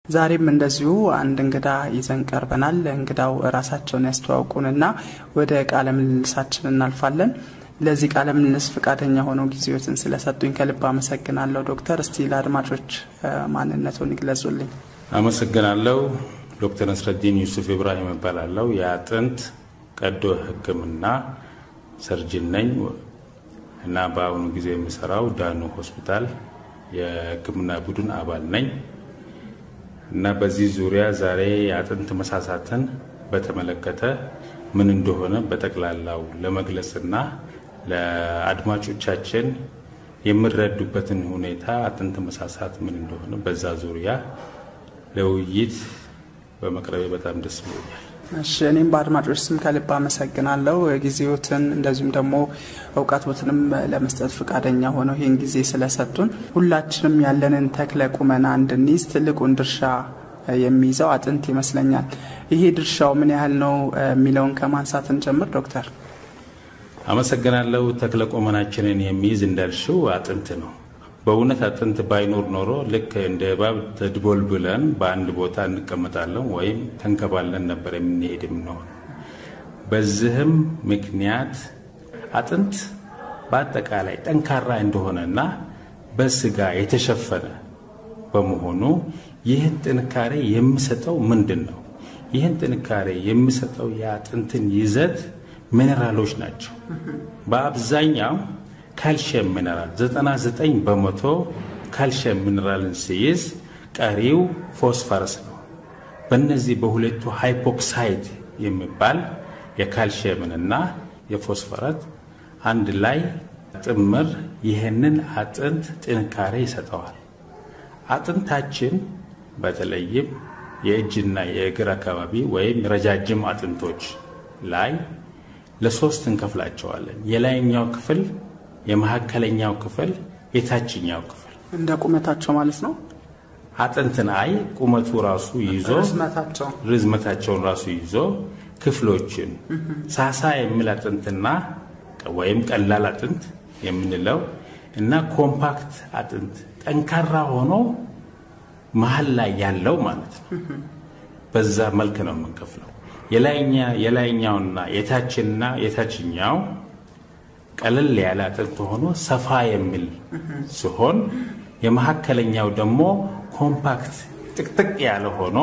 ዛሬም እንደዚሁ አንድ እንግዳ ይዘን ቀርበናል። እንግዳው ራሳቸውን ያስተዋውቁንና ወደ ቃለ ምልልሳችን እናልፋለን። ለዚህ ቃለ ምልልስ ፈቃደኛ ሆነው ጊዜዎትን ስለሰጡኝ ከልብ አመሰግናለሁ ዶክተር። እስቲ ለአድማጮች ማንነቱን ይግለጹልኝ። አመሰግናለሁ። ዶክተር ነስረዲን ዩሱፍ ኢብራሂም እባላለሁ። የአጥንት ቀዶ ሕክምና ሰርጅን ነኝ እና በአሁኑ ጊዜ የምሰራው ዳኑ ሆስፒታል የሕክምና ቡድን አባል ነኝ እና በዚህ ዙሪያ ዛሬ የአጥንት መሳሳትን በተመለከተ ምን እንደሆነ በጠቅላላው ለመግለጽና ለአድማጮቻችን የሚረዱበትን ሁኔታ አጥንት መሳሳት ምን እንደሆነ በዛ ዙሪያ ለውይይት በመቅረቤ በጣም ደስ ብሎኛል። እሺ እኔም በአድማጮች ስም ከልብ አመሰግናለሁ። ጊዜዎትን እንደዚሁም ደግሞ እውቀቶትንም ለመስጠት ፈቃደኛ ሆነው ይህን ጊዜ ስለሰጡን ሁላችንም ያለንን ተክለ ቁመና እንድንይዝ ትልቁን ድርሻ የሚይዘው አጥንት ይመስለኛል። ይሄ ድርሻው ምን ያህል ነው የሚለውን ከማንሳት እንጀምር ዶክተር። አመሰግናለሁ። ተክለ ቁመናችንን የሚይዝ እንዳልሽው አጥንት ነው። በእውነት አጥንት ባይኖር ኖሮ ልክ እንደ እባብ ተድቦል ብለን በአንድ ቦታ እንቀመጣለን ወይም ተንከባለን ነበር የምንሄድ የምንሆን። በዚህም ምክንያት አጥንት በአጠቃላይ ጠንካራ እንደሆነና በስጋ የተሸፈነ በመሆኑ ይህን ጥንካሬ የሚሰጠው ምንድን ነው? ይህን ጥንካሬ የሚሰጠው የአጥንትን ይዘት ሚኔራሎች ናቸው። በአብዛኛው ካልሽየም ሚነራል 99 በመቶ ካልሽየም ሚነራልን ሲይዝ ቀሪው ፎስፈረስ ነው። በእነዚህ በሁለቱ ሃይፖክሳይድ የሚባል የካልሽየምንና የፎስፈረት አንድ ላይ ጥምር ይህንን አጥንት ጥንካሬ ይሰጠዋል። አጥንታችን በተለይም የእጅና የእግር አካባቢ ወይም ረጃጅም አጥንቶች ላይ ለሶስት እንከፍላቸዋለን። የላይኛው ክፍል የመካከለኛው ክፍል፣ የታችኛው ክፍል እንደ ቁመታቸው ማለት ነው። አጥንትን አይ ቁመቱ ራሱ ይዞ ርዝመታቸው ርዝመታቸውን ራሱ ይዞ ክፍሎችን ሳሳ የሚል አጥንትና ወይም ቀላል አጥንት የምንለው እና ኮምፓክት አጥንት ጠንካራ ሆኖ መሀል ላይ ያለው ማለት ነው። በዛ መልክ ነው የምንከፍለው። የላይኛውና የታችና የታችኛው ቀለል ያለ አጥንት ሆኖ ሰፋ የሚል ሲሆን የመካከለኛው ደግሞ ኮምፓክት ጥቅጥቅ ያለ ሆኖ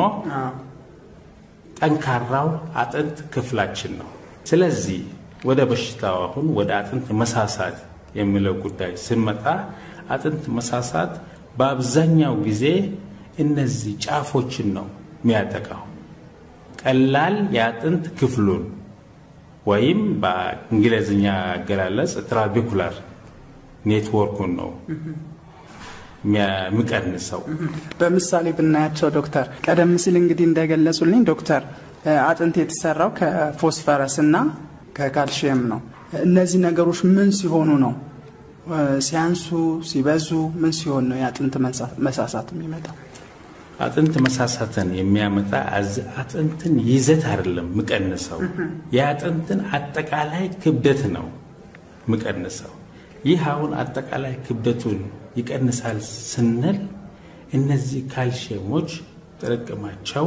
ጠንካራው አጥንት ክፍላችን ነው። ስለዚህ ወደ በሽታው አሁን ወደ አጥንት መሳሳት የሚለው ጉዳይ ስንመጣ አጥንት መሳሳት በአብዛኛው ጊዜ እነዚህ ጫፎችን ነው የሚያጠቃው። ቀላል የአጥንት ክፍሉን ወይም በእንግሊዝኛ አገላለጽ ትራቢኩላር ኔትወርኩን ነው የሚቀንሰው። በምሳሌ ብናያቸው ዶክተር፣ ቀደም ሲል እንግዲህ እንደገለጹልኝ ዶክተር አጥንት የተሰራው ከፎስፈረስ እና ከካልሽየም ነው። እነዚህ ነገሮች ምን ሲሆኑ ነው ሲያንሱ ሲበዙ ምን ሲሆን ነው የአጥንት መሳሳት የሚመጣው? አጥንት መሳሳትን የሚያመጣ አጥንትን ይዘት አይደለም ምቀንሰው፣ የአጥንትን አጠቃላይ ክብደት ነው ምቀንሰው። ይህ አሁን አጠቃላይ ክብደቱን ይቀንሳል ስንል እነዚህ ካልሽየሞች ጥርቅማቸው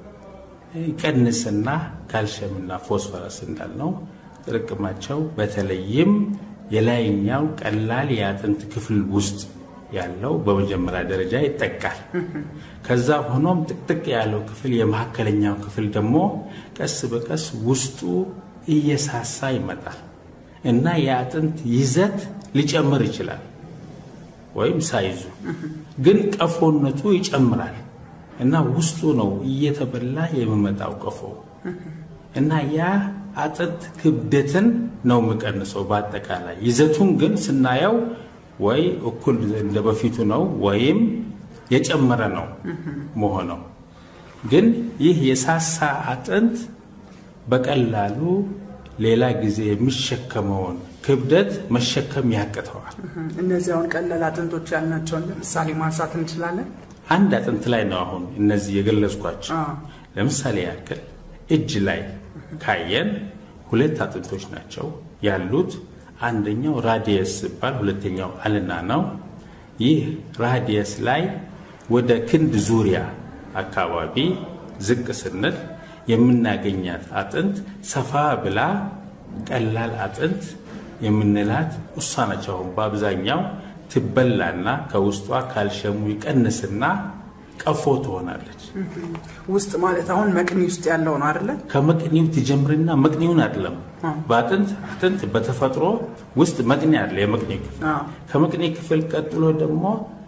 ይቀንስና ካልሽየምና ፎስፈረስ እንዳልነው ጥርቅማቸው በተለይም የላይኛው ቀላል የአጥንት ክፍል ውስጥ ያለው በመጀመሪያ ደረጃ ይጠቃል። ከዛ ሆኖም ጥቅጥቅ ያለው ክፍል የመካከለኛው ክፍል ደግሞ ቀስ በቀስ ውስጡ እየሳሳ ይመጣል እና የአጥንት ይዘት ሊጨምር ይችላል ወይም ሳይዙ ግን ቀፎነቱ ይጨምራል እና ውስጡ ነው እየተበላ የሚመጣው ቀፎ እና ያ አጥንት ክብደትን ነው የሚቀንሰው። በአጠቃላይ ይዘቱን ግን ስናየው ወይ እኩል እንደ በፊቱ ነው ወይም የጨመረ ነው መሆነው። ግን ይህ የሳሳ አጥንት በቀላሉ ሌላ ጊዜ የሚሸከመውን ክብደት መሸከም ያቅተዋል። እነዚህ አሁን ቀላል አጥንቶች ያልናቸውን ለምሳሌ ማንሳት እንችላለን። አንድ አጥንት ላይ ነው አሁን እነዚህ የገለጽኳቸው። ለምሳሌ ያክል እጅ ላይ ካየን ሁለት አጥንቶች ናቸው ያሉት። አንደኛው ራዲየስ ሲባል ሁለተኛው አልና ነው። ይህ ራዲየስ ላይ ወደ ክንድ ዙሪያ አካባቢ ዝቅ ስንል የምናገኛት አጥንት ሰፋ ብላ ቀላል አጥንት የምንላት እሷ ነች። አሁን በአብዛኛው ትበላና ከውስጧ ካልሸሙ ይቀንስና ቀፎ ትሆናለች። ውስጥ ማለት አሁን መቅኒ ውስጥ ያለው ነው አይደለ? ከመቅኒው ትጀምርና መቅኒውን አይደለም በአጥንት አጥንት በተፈጥሮ ውስጥ መቅኒ አለ። የመቅኒ ክፍል ከመቅኒ ክፍል ቀጥሎ ደግሞ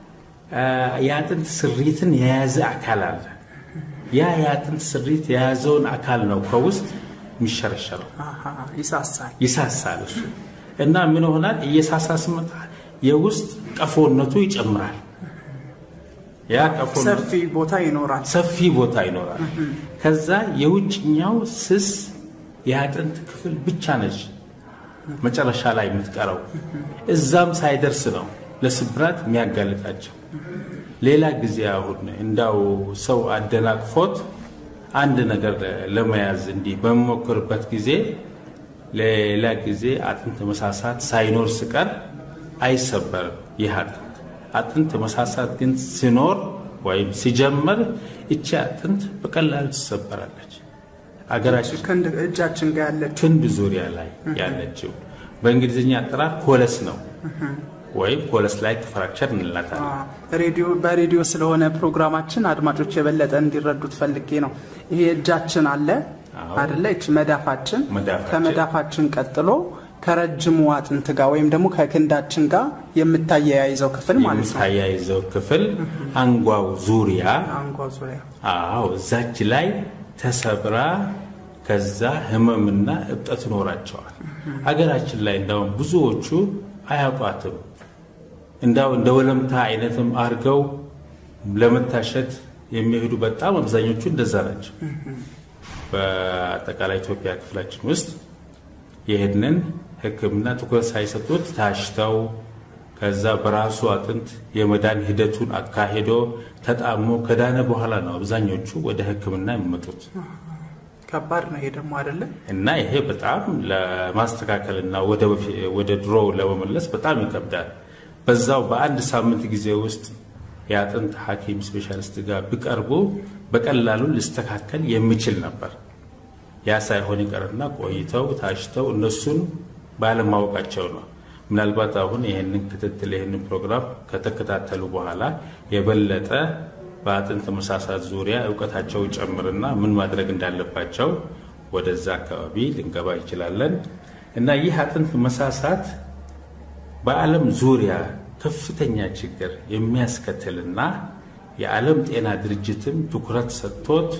የአጥንት ስሪትን የያዘ አካል አለ። ያ የአጥንት ስሪት የያዘውን አካል ነው ከውስጥ የሚሸረሸረው፣ ይሳሳል ይሳሳል እሱ እና ምን ይሆናል? እየሳሳ ስመጣ የውስጥ ቀፎነቱ ይጨምራል። ያ ቀፎነቱ ሰፊ ቦታ ይኖራል። ሰፊ ቦታ ይኖራል። ከዛ የውጭኛው ስስ የአጥንት ክፍል ብቻ ነች መጨረሻ ላይ የምትቀረው። እዛም ሳይደርስ ነው ለስብራት የሚያጋልጣቸው። ሌላ ጊዜ አሁን እንዳው ሰው አደናቅፎት አንድ ነገር ለመያዝ እንዲህ በሚሞክርበት ጊዜ ሌላ ጊዜ አጥንት መሳሳት ሳይኖር ስቀር አይሰበርም ይህ አጥንት። አጥንት መሳሳት ግን ሲኖር ወይም ሲጀምር እቺ አጥንት በቀላሉ ትሰበራለች። አገራችን እጃችን ጋር ያለችው ክንድ ዙሪያ ላይ ያለችው በእንግሊዝኛ አጠራር ኮለስ ነው ወይም ኮለስ ላይ ፍራክቸር እንላታለን። ሬዲዮ በሬዲዮ ስለሆነ ፕሮግራማችን አድማጮች የበለጠ እንዲረዱት ፈልጌ ነው። ይሄ እጃችን አለ አደለ? ይች መዳፋችን መዳፋችን። ከመዳፋችን ቀጥሎ ከረጅሙ አጥንት ጋር ወይም ደግሞ ከክንዳችን ጋር የምታያይዘው ክፍል ማለት ነው። የምታያይዘው ክፍል አንጓው ዙሪያ አንጓ ዙሪያ አዎ እዛች ላይ ተሰብራ ከዛ ህመምና እብጠት ይኖራቸዋል። አገራችን ላይ እንዳውም ብዙዎቹ አያውቋትም። እንዳው እንደ ወለምታ አይነትም አድርገው ለመታሸት የሚሄዱ በጣም አብዛኞቹ እንደዛ ናቸው። በአጠቃላይ ኢትዮጵያ ክፍላችን ውስጥ ይህንን ሕክምና ትኩረት ሳይሰጡት ታሽተው ከዛ በራሱ አጥንት የመዳን ሂደቱን አካሂዶ ተጣሞ ከዳነ በኋላ ነው አብዛኞቹ ወደ ሕክምና የሚመጡት ከባድ ነው። ይሄ ደግሞ አይደለም እና ይሄ በጣም ለማስተካከልና ወደ ድሮ ለመመለስ በጣም ይከብዳል። በዛው በአንድ ሳምንት ጊዜ ውስጥ የአጥንት ሐኪም ስፔሻሊስት ጋር ቢቀርቡ በቀላሉ ሊስተካከል የሚችል ነበር። ያ ሳይሆን ይቀርና ቆይተው ታሽተው እነሱን ባለማወቃቸው ነው። ምናልባት አሁን ይህንን ክትትል ይህንን ፕሮግራም ከተከታተሉ በኋላ የበለጠ በአጥንት መሳሳት ዙሪያ እውቀታቸው ጨምርና ምን ማድረግ እንዳለባቸው ወደዛ አካባቢ ልንገባ እንችላለን እና ይህ አጥንት መሳሳት በዓለም ዙሪያ ከፍተኛ ችግር የሚያስከትልና የዓለም ጤና ድርጅትም ትኩረት ሰጥቶት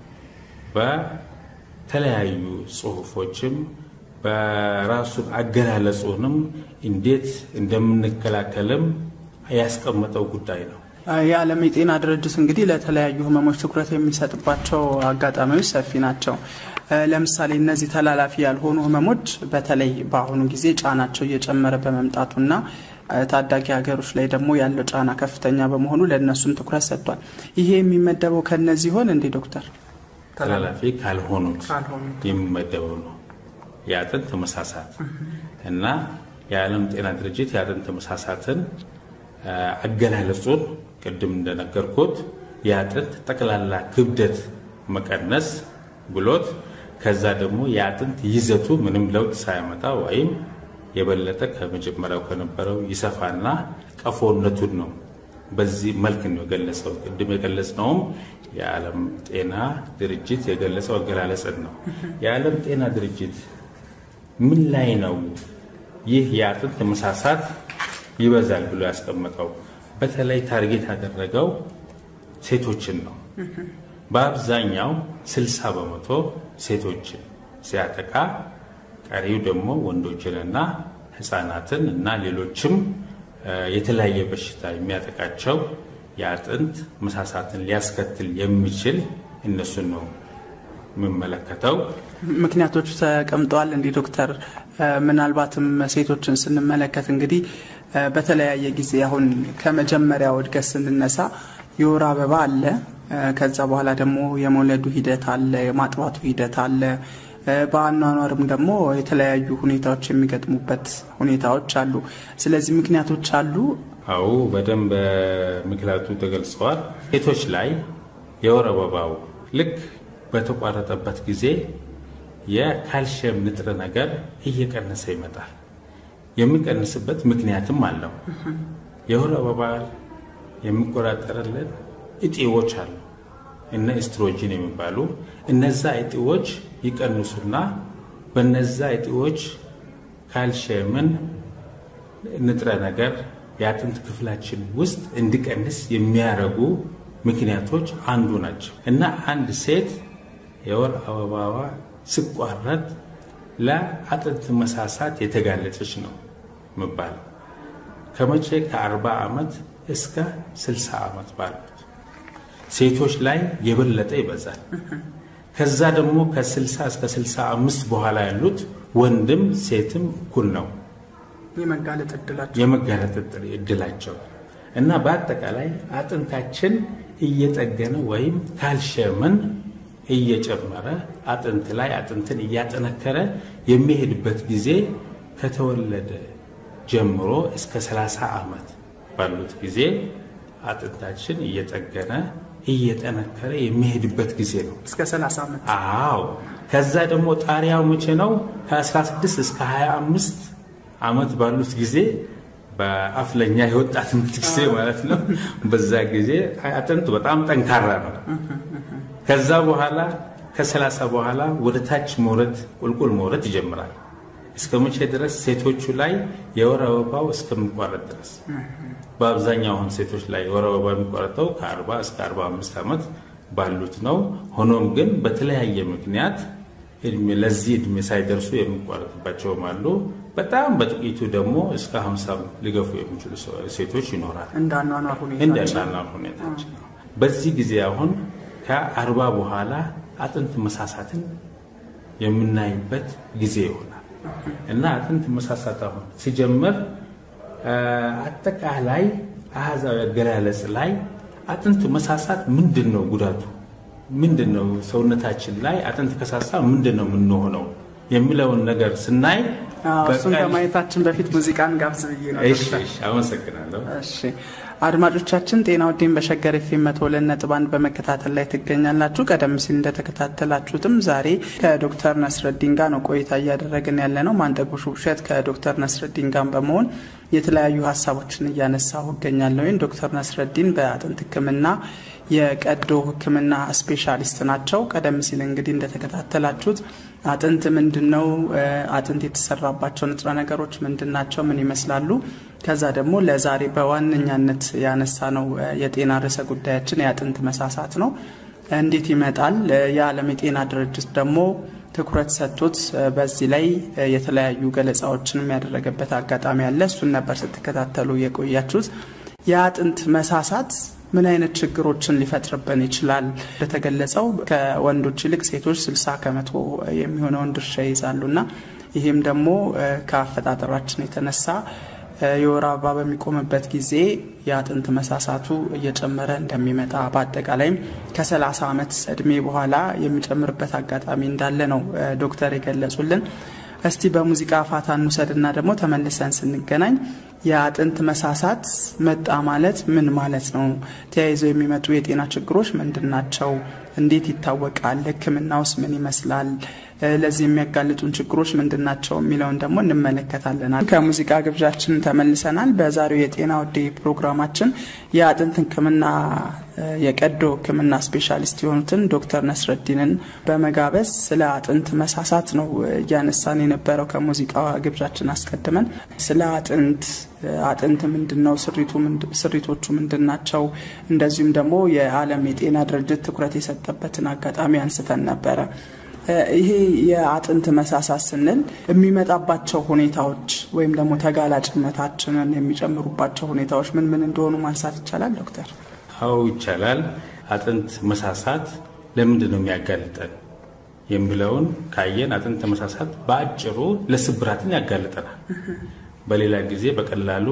በተለያዩ ጽሁፎችም በራሱን አገላለጹንም እንዴት እንደምንከላከልም ያስቀመጠው ጉዳይ ነው። የዓለም የጤና ድርጅት እንግዲህ ለተለያዩ ህመሞች ትኩረት የሚሰጥባቸው አጋጣሚዎች ሰፊ ናቸው። ለምሳሌ እነዚህ ተላላፊ ያልሆኑ ህመሞች በተለይ በአሁኑ ጊዜ ጫናቸው እየጨመረ በመምጣቱና ታዳጊ ሀገሮች ላይ ደግሞ ያለው ጫና ከፍተኛ በመሆኑ ለእነሱም ትኩረት ሰጥቷል። ይሄ የሚመደበው ከነዚህ ይሆን እንዴ ዶክተር? ተላላፊ ካልሆኑት ካልሆኑት የሚመደበው ነው የአጥንት መሳሳት እና የዓለም ጤና ድርጅት የአጥንት መሳሳትን አገላለጹን ቅድም እንደነገርኩት የአጥንት ጠቅላላ ክብደት መቀነስ ብሎት ከዛ ደግሞ የአጥንት ይዘቱ ምንም ለውጥ ሳያመጣ ወይም የበለጠ ከመጀመሪያው ከነበረው ይሰፋና ቀፎነቱን ነው በዚህ መልክ ነው የገለጸው። ቅድም የገለጽነውም የዓለም ጤና ድርጅት የገለጸው አገላለጽን ነው። የዓለም ጤና ድርጅት ምን ላይ ነው ይህ የአጥንት መሳሳት ይበዛል ብሎ ያስቀመጠው? በተለይ ታርጌት ያደረገው ሴቶችን ነው። በአብዛኛው 60 በመቶ ሴቶችን ሲያጠቃ ቀሪው ደግሞ ወንዶችንና ሕፃናትን እና ሌሎችም የተለያየ በሽታ የሚያጠቃቸው የአጥንት መሳሳትን ሊያስከትል የሚችል እነሱን ነው የምመለከተው። ምክንያቶቹ ተቀምጠዋል። እንዲህ ዶክተር፣ ምናልባትም ሴቶችን ስንመለከት እንግዲህ በተለያየ ጊዜ አሁን ከመጀመሪያው እድገት ስንነሳ የወር አበባ አለ። ከዛ በኋላ ደግሞ የመውለዱ ሂደት አለ፣ የማጥባቱ ሂደት አለ። በአኗኗርም ደግሞ የተለያዩ ሁኔታዎች የሚገጥሙበት ሁኔታዎች አሉ። ስለዚህ ምክንያቶች አሉ። አዎ በደንብ ምክንያቱ ተገልጸዋል። ሴቶች ላይ የወር አበባው ልክ በተቋረጠበት ጊዜ የካልሽየም ንጥረ ነገር እየቀነሰ ይመጣል። የሚቀንስበት ምክንያትም አለው። የወር አበባ የሚቆጣጠርልን እጢዎች አሉ እነ ኤስትሮጂን የሚባሉ እነዛ እጢዎች ይቀንሱና በነዛ እጢዎች ካልሽየምን ንጥረ ነገር የአጥንት ክፍላችን ውስጥ እንዲቀንስ የሚያደርጉ ምክንያቶች አንዱ ናቸው እና አንድ ሴት የወር አበባዋ ሲቋረጥ ለአጥንት መሳሳት የተጋለጠች ነው የሚባለው። ከመቼ ከ40 ዓመት እስከ 60 ዓመት ባሉት ሴቶች ላይ የበለጠ ይበዛል። ከዛ ደግሞ ከ60 እስከ 65 በኋላ ያሉት ወንድም ሴትም እኩል ነው የመጋለጥ እድላቸው የመጋለጥ እድላቸው እና በአጠቃላይ አጥንታችን እየጠገነ ወይም ካልሽየምን እየጨመረ አጥንት ላይ አጥንትን እያጠነከረ የሚሄድበት ጊዜ ከተወለደ ጀምሮ እስከ 30 ዓመት ባሉት ጊዜ አጥንታችን እየጠገነ እየጠነከረ የሚሄድበት ጊዜ ነው። እስከ 30 ዓመት አዎ። ከዛ ደግሞ ጣሪያው መቼ ነው? ከ16 እስከ 25 ዓመት ባሉት ጊዜ በአፍለኛ የወጣትነት ጊዜ ማለት ነው። በዛ ጊዜ አጥንት በጣም ጠንካራ ነው። ከዛ በኋላ ከሰላሳ በኋላ ወደ ታች መውረድ ቁልቁል መውረድ ይጀምራል። እስከ መቼ ድረስ? ሴቶቹ ላይ የወር አበባው እስከሚቋረጥ ድረስ። በአብዛኛው አሁን ሴቶች ላይ የወር አበባ የሚቋረጠው ከ40 እስከ 45 ዓመት ባሉት ነው። ሆኖም ግን በተለያየ ምክንያት ለዚህ እድሜ ሳይደርሱ የሚቋረጥባቸውም አሉ። በጣም በጥቂቱ ደግሞ እስከ 50 ሊገፉ የሚችሉ ሴቶች ይኖራል። እንዳኗኗር ሁኔታ እንዳናናር ሁኔታችን ነው። በዚህ ጊዜ አሁን ከአርባ በኋላ አጥንት መሳሳትን የምናይበት ጊዜ ይሆናል እና አጥንት መሳሳት አሁን ሲጀምር አጠቃላይ አሃዛዊ አገላለጽ ላይ አጥንት መሳሳት ምንድን ነው ጉዳቱ? ምንድን ነው ሰውነታችን ላይ አጥንት ከሳሳ ምንድን ነው የምንሆነው የሚለውን ነገር ስናይ እሱን ከማየታችን በፊት ሙዚቃን ጋብዝ ብዬ ነው። እሺ፣ እሺ፣ አመሰግናለሁ። እሺ አድማጮቻችን ጤና ውዴን በሸገር ኤፍ ኤም መቶ ሁለት ነጥብ አንድ በመከታተል ላይ ትገኛላችሁ። ቀደም ሲል እንደተከታተላችሁትም ዛሬ ከዶክተር ነስረዲን ጋር ነው ቆይታ እያደረግን ያለ ነው። ማንጠጉሽ ውብሸት ከዶክተር ነስረዲን ጋር በመሆን የተለያዩ ሀሳቦችን እያነሳሁ እገኛለሁ። ዶክተር ነስረዲን በአጥንት ሕክምና የቀዶ ሕክምና ስፔሻሊስት ናቸው። ቀደም ሲል እንግዲህ እንደተከታተላችሁት አጥንት ምንድን ነው፣ አጥንት የተሰራባቸው ንጥረ ነገሮች ምንድን ናቸው፣ ምን ይመስላሉ፣ ከዛ ደግሞ ለዛሬ በዋነኛነት ያነሳ ነው የጤና ርዕሰ ጉዳያችን የአጥንት መሳሳት ነው። እንዴት ይመጣል? የዓለም የጤና ድርጅት ደግሞ ትኩረት ሰጥቶት በዚህ ላይ የተለያዩ ገለጻዎችንም ያደረገበት አጋጣሚ አለ። እሱን ነበር ስትከታተሉ የቆያችሁት። የአጥንት መሳሳት ምን አይነት ችግሮችን ሊፈጥርብን ይችላል? እንደተገለጸው ከወንዶች ይልቅ ሴቶች 60 ከመቶ የሚሆነውን ድርሻ ይይዛሉና ይህም ደግሞ ከአፈጣጠራችን የተነሳ የወር አበባ በሚቆምበት ጊዜ የአጥንት መሳሳቱ እየጨመረ እንደሚመጣ በአጠቃላይም ከ30 ዓመት እድሜ በኋላ የሚጨምርበት አጋጣሚ እንዳለ ነው ዶክተር የገለጹልን። እስቲ በሙዚቃ ፋታ እንውሰድና ደግሞ ተመልሰን ስንገናኝ የአጥንት መሳሳት መጣ ማለት ምን ማለት ነው? ተያይዘው የሚመጡ የጤና ችግሮች ምንድን ናቸው? እንዴት ይታወቃል? ሕክምናውስ ምን ይመስላል? ለዚህ የሚያጋልጡን ችግሮች ምንድን ናቸው የሚለውን ደግሞ እንመለከታለን። ከሙዚቃ ግብዣችን ተመልሰናል። በዛሬው የጤና ውዴ ፕሮግራማችን የአጥንት ሕክምና የቀዶ ሕክምና ስፔሻሊስት የሆኑትን ዶክተር ነስረዲንን በመጋበዝ ስለ አጥንት መሳሳት ነው እያነሳን የነበረው። ከሙዚቃ ግብዣችን አስቀድመን ስለ አጥንት አጥንት ምንድን ነው፣ ስሪቶቹ ምንድን ናቸው፣ እንደዚሁም ደግሞ የዓለም የጤና ድርጅት ትኩረት የሰጠበትን አጋጣሚ አንስተን ነበረ። ይሄ የአጥንት መሳሳት ስንል የሚመጣባቸው ሁኔታዎች ወይም ደግሞ ተጋላጭነታችንን የሚጨምሩባቸው ሁኔታዎች ምን ምን እንደሆኑ ማንሳት ይቻላል ዶክተር? አዎ ይቻላል። አጥንት መሳሳት ለምንድን ነው የሚያጋልጠን የሚለውን ካየን አጥንት መሳሳት በአጭሩ ለስብራትን ያጋልጠናል። በሌላ ጊዜ በቀላሉ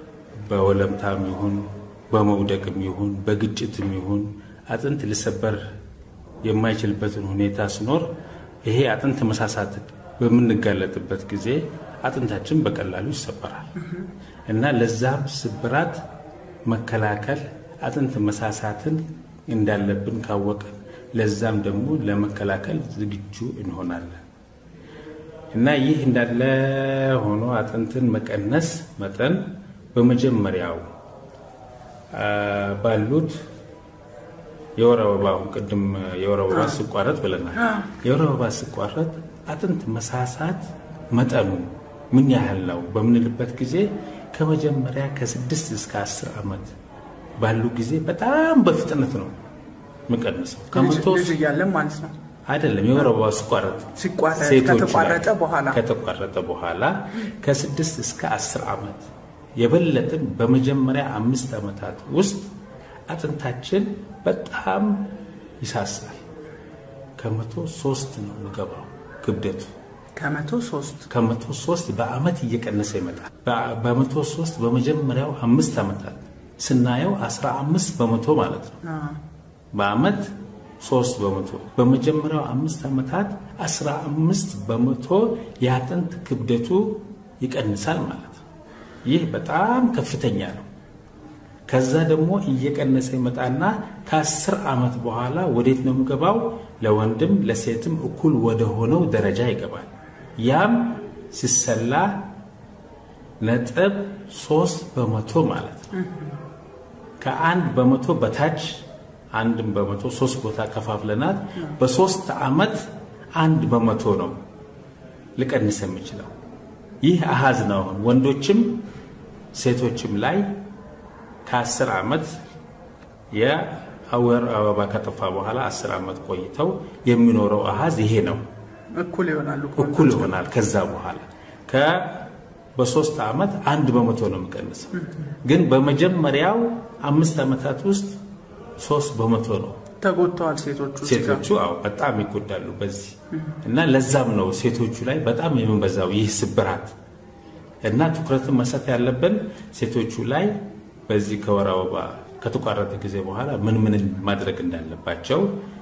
በወለምታም ይሁን በመውደቅም ይሁን በግጭትም ይሁን አጥንት ሊሰበር የማይችልበትን ሁኔታ ሲኖር ይሄ አጥንት መሳሳት በምንጋለጥበት ጊዜ አጥንታችን በቀላሉ ይሰበራል እና ለዛም ስብራት መከላከል አጥንት መሳሳትን እንዳለብን ካወቅን ለዛም ደግሞ ለመከላከል ዝግጁ እንሆናለን እና ይህ እንዳለ ሆኖ አጥንትን መቀነስ መጠን በመጀመሪያው ባሉት የወር አበባ አሁን ቅድም የወር አበባ ሲቋረጥ ብለናል። የወር አበባ ሲቋረጥ አጥንት መሳሳት መጠኑ ምን ያህል ነው በምንልበት ጊዜ ከመጀመሪያ ከስድስት እስከ አስር ዓመት ባሉ ጊዜ በጣም በፍጥነት ነው የሚቀንሰው። ከመቶ ልጅ እያለን ማለት ነው። አይደለም የወር አበባ ሲቋረጥ ሲቋረጥ ሴቶች ላይ ከተቋረጠ በኋላ ከተቋረጠ በኋላ ከስድስት እስከ አስር ዓመት የበለጥን በመጀመሪያ አምስት ዓመታት ውስጥ አጥንታችን በጣም ይሳሳል። ከመቶ ሶስት ነው የሚገባው ክብደቱ ከመቶ ሶስት ከመቶ ሶስት በአመት እየቀነሰ ይመጣል። በ- በመቶ ሶስት በመጀመሪያው አምስት ዓመታት ስናየው አስራ አምስት በመቶ ማለት ነው። በአመት ሶስት በመቶ በመጀመሪያው አምስት ዓመታት አስራ አምስት በመቶ የአጥንት ክብደቱ ይቀንሳል ማለት ነው። ይህ በጣም ከፍተኛ ነው። ከዛ ደግሞ እየቀነሰ ይመጣና ከአስር ዓመት በኋላ ወዴት ነው የሚገባው? ለወንድም ለሴትም እኩል ወደ ሆነው ደረጃ ይገባል። ያም ሲሰላ ነጥብ ሶስት በመቶ ማለት ነው። ከአንድ በመቶ በታች አንድም በመቶ ሶስት ቦታ ከፋፍለናት በሶስት ዓመት አንድ በመቶ ነው ሊቀንስ የሚችለው። ይህ አሃዝ ነው። አሁን ወንዶችም ሴቶችም ላይ ከአስር ዓመት የወር አበባ ከጠፋ በኋላ አስር ዓመት ቆይተው የሚኖረው አሃዝ ይሄ ነው። እኩል ይሆናሉ። እኩል ይሆናል። ከዛ በኋላ ከ በሶስት ዓመት አንድ በመቶ ነው የሚቀንሰው። ግን በመጀመሪያው አምስት ዓመታት ውስጥ ሶስት በመቶ ነው። ተጎድተዋል ሴቶቹ እዚህ ጋር። ሴቶቹ አዎ በጣም ይጎዳሉ በዚህ እና ለዛም ነው ሴቶቹ ላይ በጣም የሚበዛው ይህ ስብራት እና ትኩረትን መስጠት ያለብን ሴቶቹ ላይ በዚህ ከወር አበባ ከተቋረጠ ጊዜ በኋላ ምን ምን ማድረግ እንዳለባቸው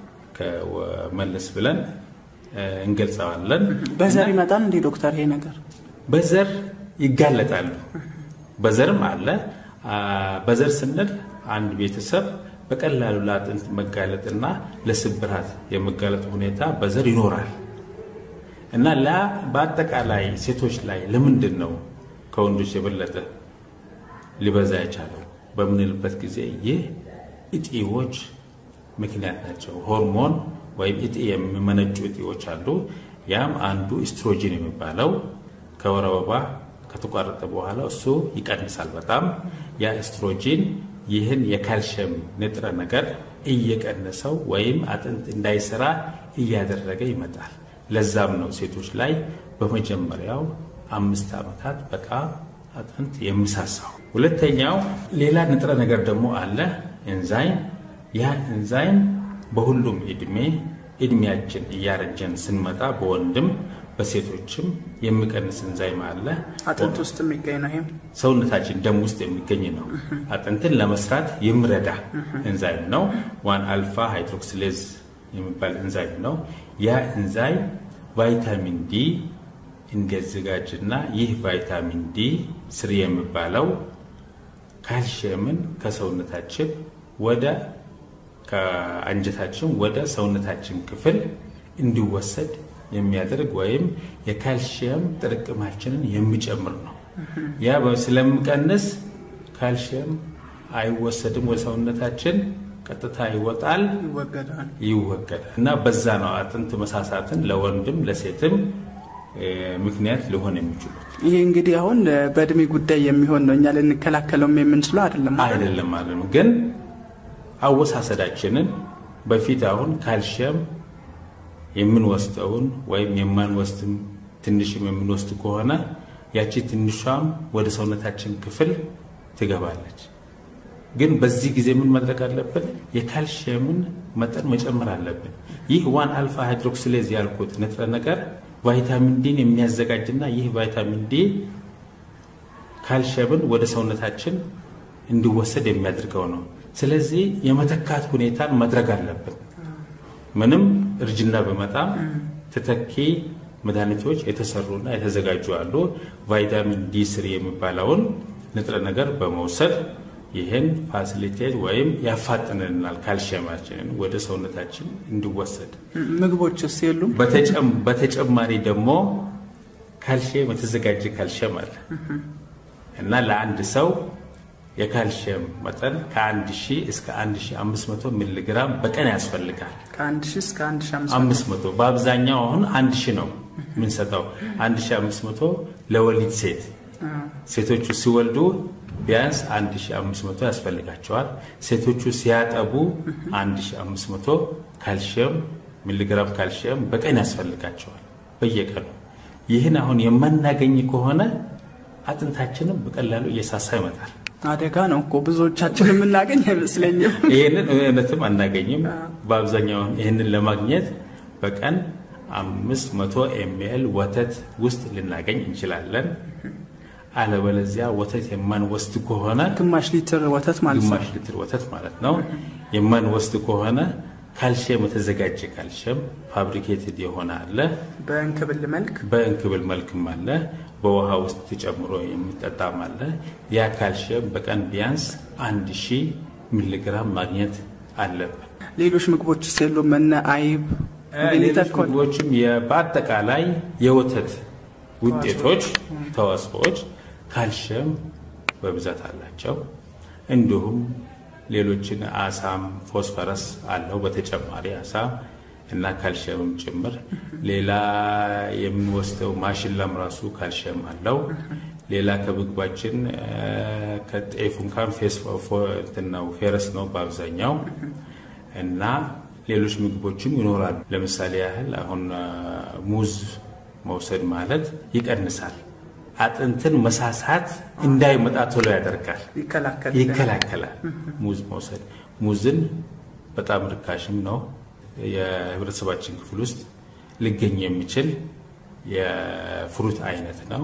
መለስ ብለን እ፣ እንገልጸዋለን። በዘር ይመጣል እንዲህ ዶክተር ይሄ ነገር በዘር ይጋለጣሉ። በዘርም አለ። አ፣ በዘር ስንል አንድ ቤተሰብ በቀላሉ ለአጥንት መጋለጥና ለስብራት የመጋለጥ ሁኔታ በዘር ይኖራል እና ላ በአጠቃላይ ሴቶች ላይ ለምንድን ነው ከወንዶች የበለጠ ሊበዛ የቻለው በምንልበት ጊዜ ይህ እጢዎች ምክንያት ናቸው። ሆርሞን ወይም እጢ የሚመነጩ እጢዎች አሉ። ያም አንዱ ኢስትሮጂን የሚባለው ከወር አበባ ከተቋረጠ በኋላ እሱ ይቀንሳል በጣም ያ ኤስትሮጂን ይህን የካልሽየም ንጥረ ነገር እየቀነሰው ወይም አጥንት እንዳይሰራ እያደረገ ይመጣል። ለዛም ነው ሴቶች ላይ በመጀመሪያው አምስት ዓመታት በጣም አጥንት የሚሳሳው። ሁለተኛው ሌላ ንጥረ ነገር ደግሞ አለ ኤንዛይም። ያ ኤንዛይም በሁሉም እድሜ እድሜያችን እያረጀን ስንመጣ በወንድም በሴቶችም የሚቀንስ ኤንዛይም አለ። አጥንት ውስጥ የሚገኝ ነው። ይሄም ሰውነታችን ደም ውስጥ የሚገኝ ነው። አጥንትን ለመስራት የሚረዳ ኤንዛይም ነው። ዋን አልፋ ሃይድሮክሲሌዝ የሚባል ኤንዛይም ነው። ያ ኤንዛይም ቫይታሚን ዲ እንዲያዘጋጅና ይህ ቫይታሚን ዲ ስር የሚባለው ካልሽየምን ከሰውነታችን ወደ ከአንጀታችን ወደ ሰውነታችን ክፍል እንዲወሰድ የሚያደርግ ወይም የካልሽየም ጥርቅማችንን የሚጨምር ነው። ያ ስለሚቀንስ ካልሽየም አይወሰድም ወደ ሰውነታችን ቀጥታ ይወጣል፣ ይወገዳል። ይወገዳል እና በዛ ነው አጥንት መሳሳትን ለወንድም ለሴትም እ፣ ምክንያት ሊሆን የሚችሉት ይሄ እንግዲህ አሁን በእድሜ ጉዳይ የሚሆን ነው። እኛ ልንከላከለውም የምንችለው አይደለም። አይደለም ማለት ነው። ግን አወሳሰዳችንን በፊት አሁን ካልሽየም የምንወስደውን ወይም የማንወስድም ትንሽም የምንወስድ ከሆነ ያቺ ትንሿም ወደ ሰውነታችን ክፍል ትገባለች። ግን በዚህ ጊዜ ምን ማድረግ አለብን? የካልሽየምን መጠን መጨመር አለብን። ይህ ዋን አልፋ ሃይድሮክሲሌዝ ያልኩት ንጥረ ነገር ቫይታሚን ዲን የሚያዘጋጅና ይህ ቫይታሚን ዲ ካልሽየምን ወደ ሰውነታችን እንዲወሰድ የሚያደርገው ነው። ስለዚህ የመተካት ሁኔታን ማድረግ አለብን። ምንም እርጅና በመጣም ተተኪ መድኃኒቶች የተሰሩና የተዘጋጁ አሉ። ቫይታሚን ዲ ስሪ የሚባለውን ንጥረ ነገር በመውሰድ ይህን ፋሲሊቴት ወይም ያፋጥንልናል ካልሽየማችንን ወደ ሰውነታችን እንዲወሰድ። ምግቦችስ የሉም? በተጨማሪ ደግሞ ካልሽየም የተዘጋጀ ካልሽየም አለ እና ለአንድ ሰው የካልሽየም መጠን ከ1000 እስከ 1500 ሚሊግራም በቀን ያስፈልጋል። ከ1000 እስከ 500 በአብዛኛው አሁን 1000 ነው የምንሰጠው። 1500 ለወሊድ ሴት ሴቶቹ ሲወልዱ ቢያንስ 1500 ያስፈልጋቸዋል። ሴቶቹ ሲያጠቡ 1500 ካልሽየም ሚሊግራም ካልሽየም በቀን ያስፈልጋቸዋል በየቀኑ። ይህን አሁን የማናገኝ ከሆነ አጥንታችንም በቀላሉ እየሳሳ ይመጣል። አደጋ ነው እኮ ብዙዎቻችን የምናገኝ አይመስለኝም። ይህንን እውነትም አናገኝም። በአብዛኛው ይህንን ለማግኘት በቀን አምስት መቶ ኤምኤል ወተት ውስጥ ልናገኝ እንችላለን። አለበለዚያ ወተት የማንወስድ ከሆነ ግማሽ ሊትር ወተት ማለት ነው። ግማሽ ሊትር ወተት ማለት ነው የማንወስድ ከሆነ ካልሽየም የተዘጋጀ ካልሽየም ፋብሪኬትድ የሆነ አለ። በእንክብል መልክ በእንክብል መልክም አለ። በውሃ ውስጥ ተጨምሮ የሚጠጣም አለ። ያ ካልሽየም በቀን ቢያንስ አንድ ሺህ ሚሊግራም ማግኘት አለብን። ሌሎች ምግቦች የሉም? እነ አይብ፣ ሌሎች ምግቦችም በአጠቃላይ የወተት ውጤቶች፣ ተዋጽኦዎች ካልሽየም በብዛት አላቸው። እንዲሁም ሌሎችን አሳም ፎስፈረስ አለው በተጨማሪ አሳ እና ካልሽየምም ጭምር። ሌላ የምንወስደው ማሽላም ራሱ ካልሽየም አለው። ሌላ ከምግባችን ከጤፍ እንኳን ነው ፌረስ ነው በአብዛኛው እና ሌሎች ምግቦችም ይኖራሉ። ለምሳሌ ያህል አሁን ሙዝ መውሰድ ማለት ይቀንሳል። አጥንትን መሳሳት እንዳይመጣ ቶሎ ያደርጋል፣ ይከላከላል። ሙዝ መውሰድ ሙዝን በጣም ርካሽም ነው። የህብረተሰባችን ክፍል ውስጥ ሊገኝ የሚችል የፍሩት አይነት ነው።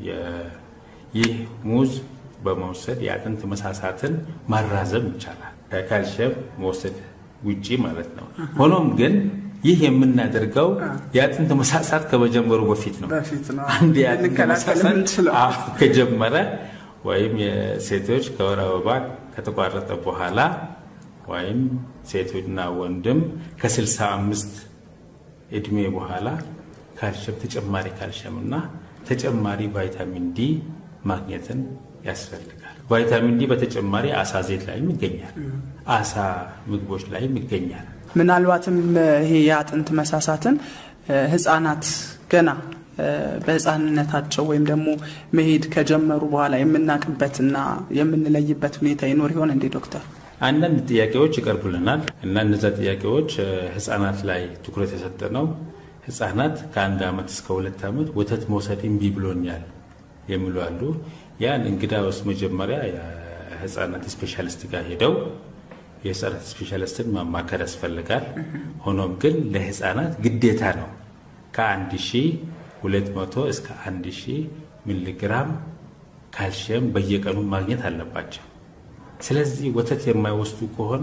ይህ ሙዝ በመውሰድ የአጥንት መሳሳትን ማራዘም ይቻላል፣ ከካልሽየም መውሰድ ውጪ ማለት ነው። ሆኖም ግን ይህ የምናደርገው የአጥንት መሳሳት ከመጀመሩ በፊት ነው። አንድ የአጥንት መሳሳት ከጀመረ ወይም የሴቶች ከወር አበባ ከተቋረጠ በኋላ ወይም ሴቶችና ወንድም ከ65 እድሜ በኋላ ካልሽየም ተጨማሪ ካልሽየም እና ተጨማሪ ቫይታሚን ዲ ማግኘትን ያስፈልጋል። ቫይታሚን ዲ በተጨማሪ አሳ ዘይት ላይም ይገኛል። አሳ ምግቦች ላይም ይገኛል። ምናልባትም ይሄ የአጥንት መሳሳትን ህጻናት ገና በህፃንነታቸው ወይም ደግሞ መሄድ ከጀመሩ በኋላ የምናውቅበትና የምንለይበት ሁኔታ ይኖር ይሆን እንዴ ዶክተር? አንዳንድ ጥያቄዎች ይቀርቡልናል እና እነዛ ጥያቄዎች ህጻናት ላይ ትኩረት የሰጠ ነው። ህጻናት ከአንድ ዓመት እስከ ሁለት ዓመት ወተት መውሰድ እምቢ ብሎኛል የሚሉ አሉ። ያን እንግዳ ውስጥ መጀመሪያ የህፃናት ስፔሻሊስት ጋር ሄደው የህፃናት ስፔሻሊስትን ማማከር ያስፈልጋል። ሆኖም ግን ለህፃናት ግዴታ ነው ከአንድ ሺህ ሁለት መቶ እስከ አንድ ሺህ ሚሊግራም ካልሽየም በየቀኑ ማግኘት አለባቸው። ስለዚህ ወተት የማይወስዱ ከሆነ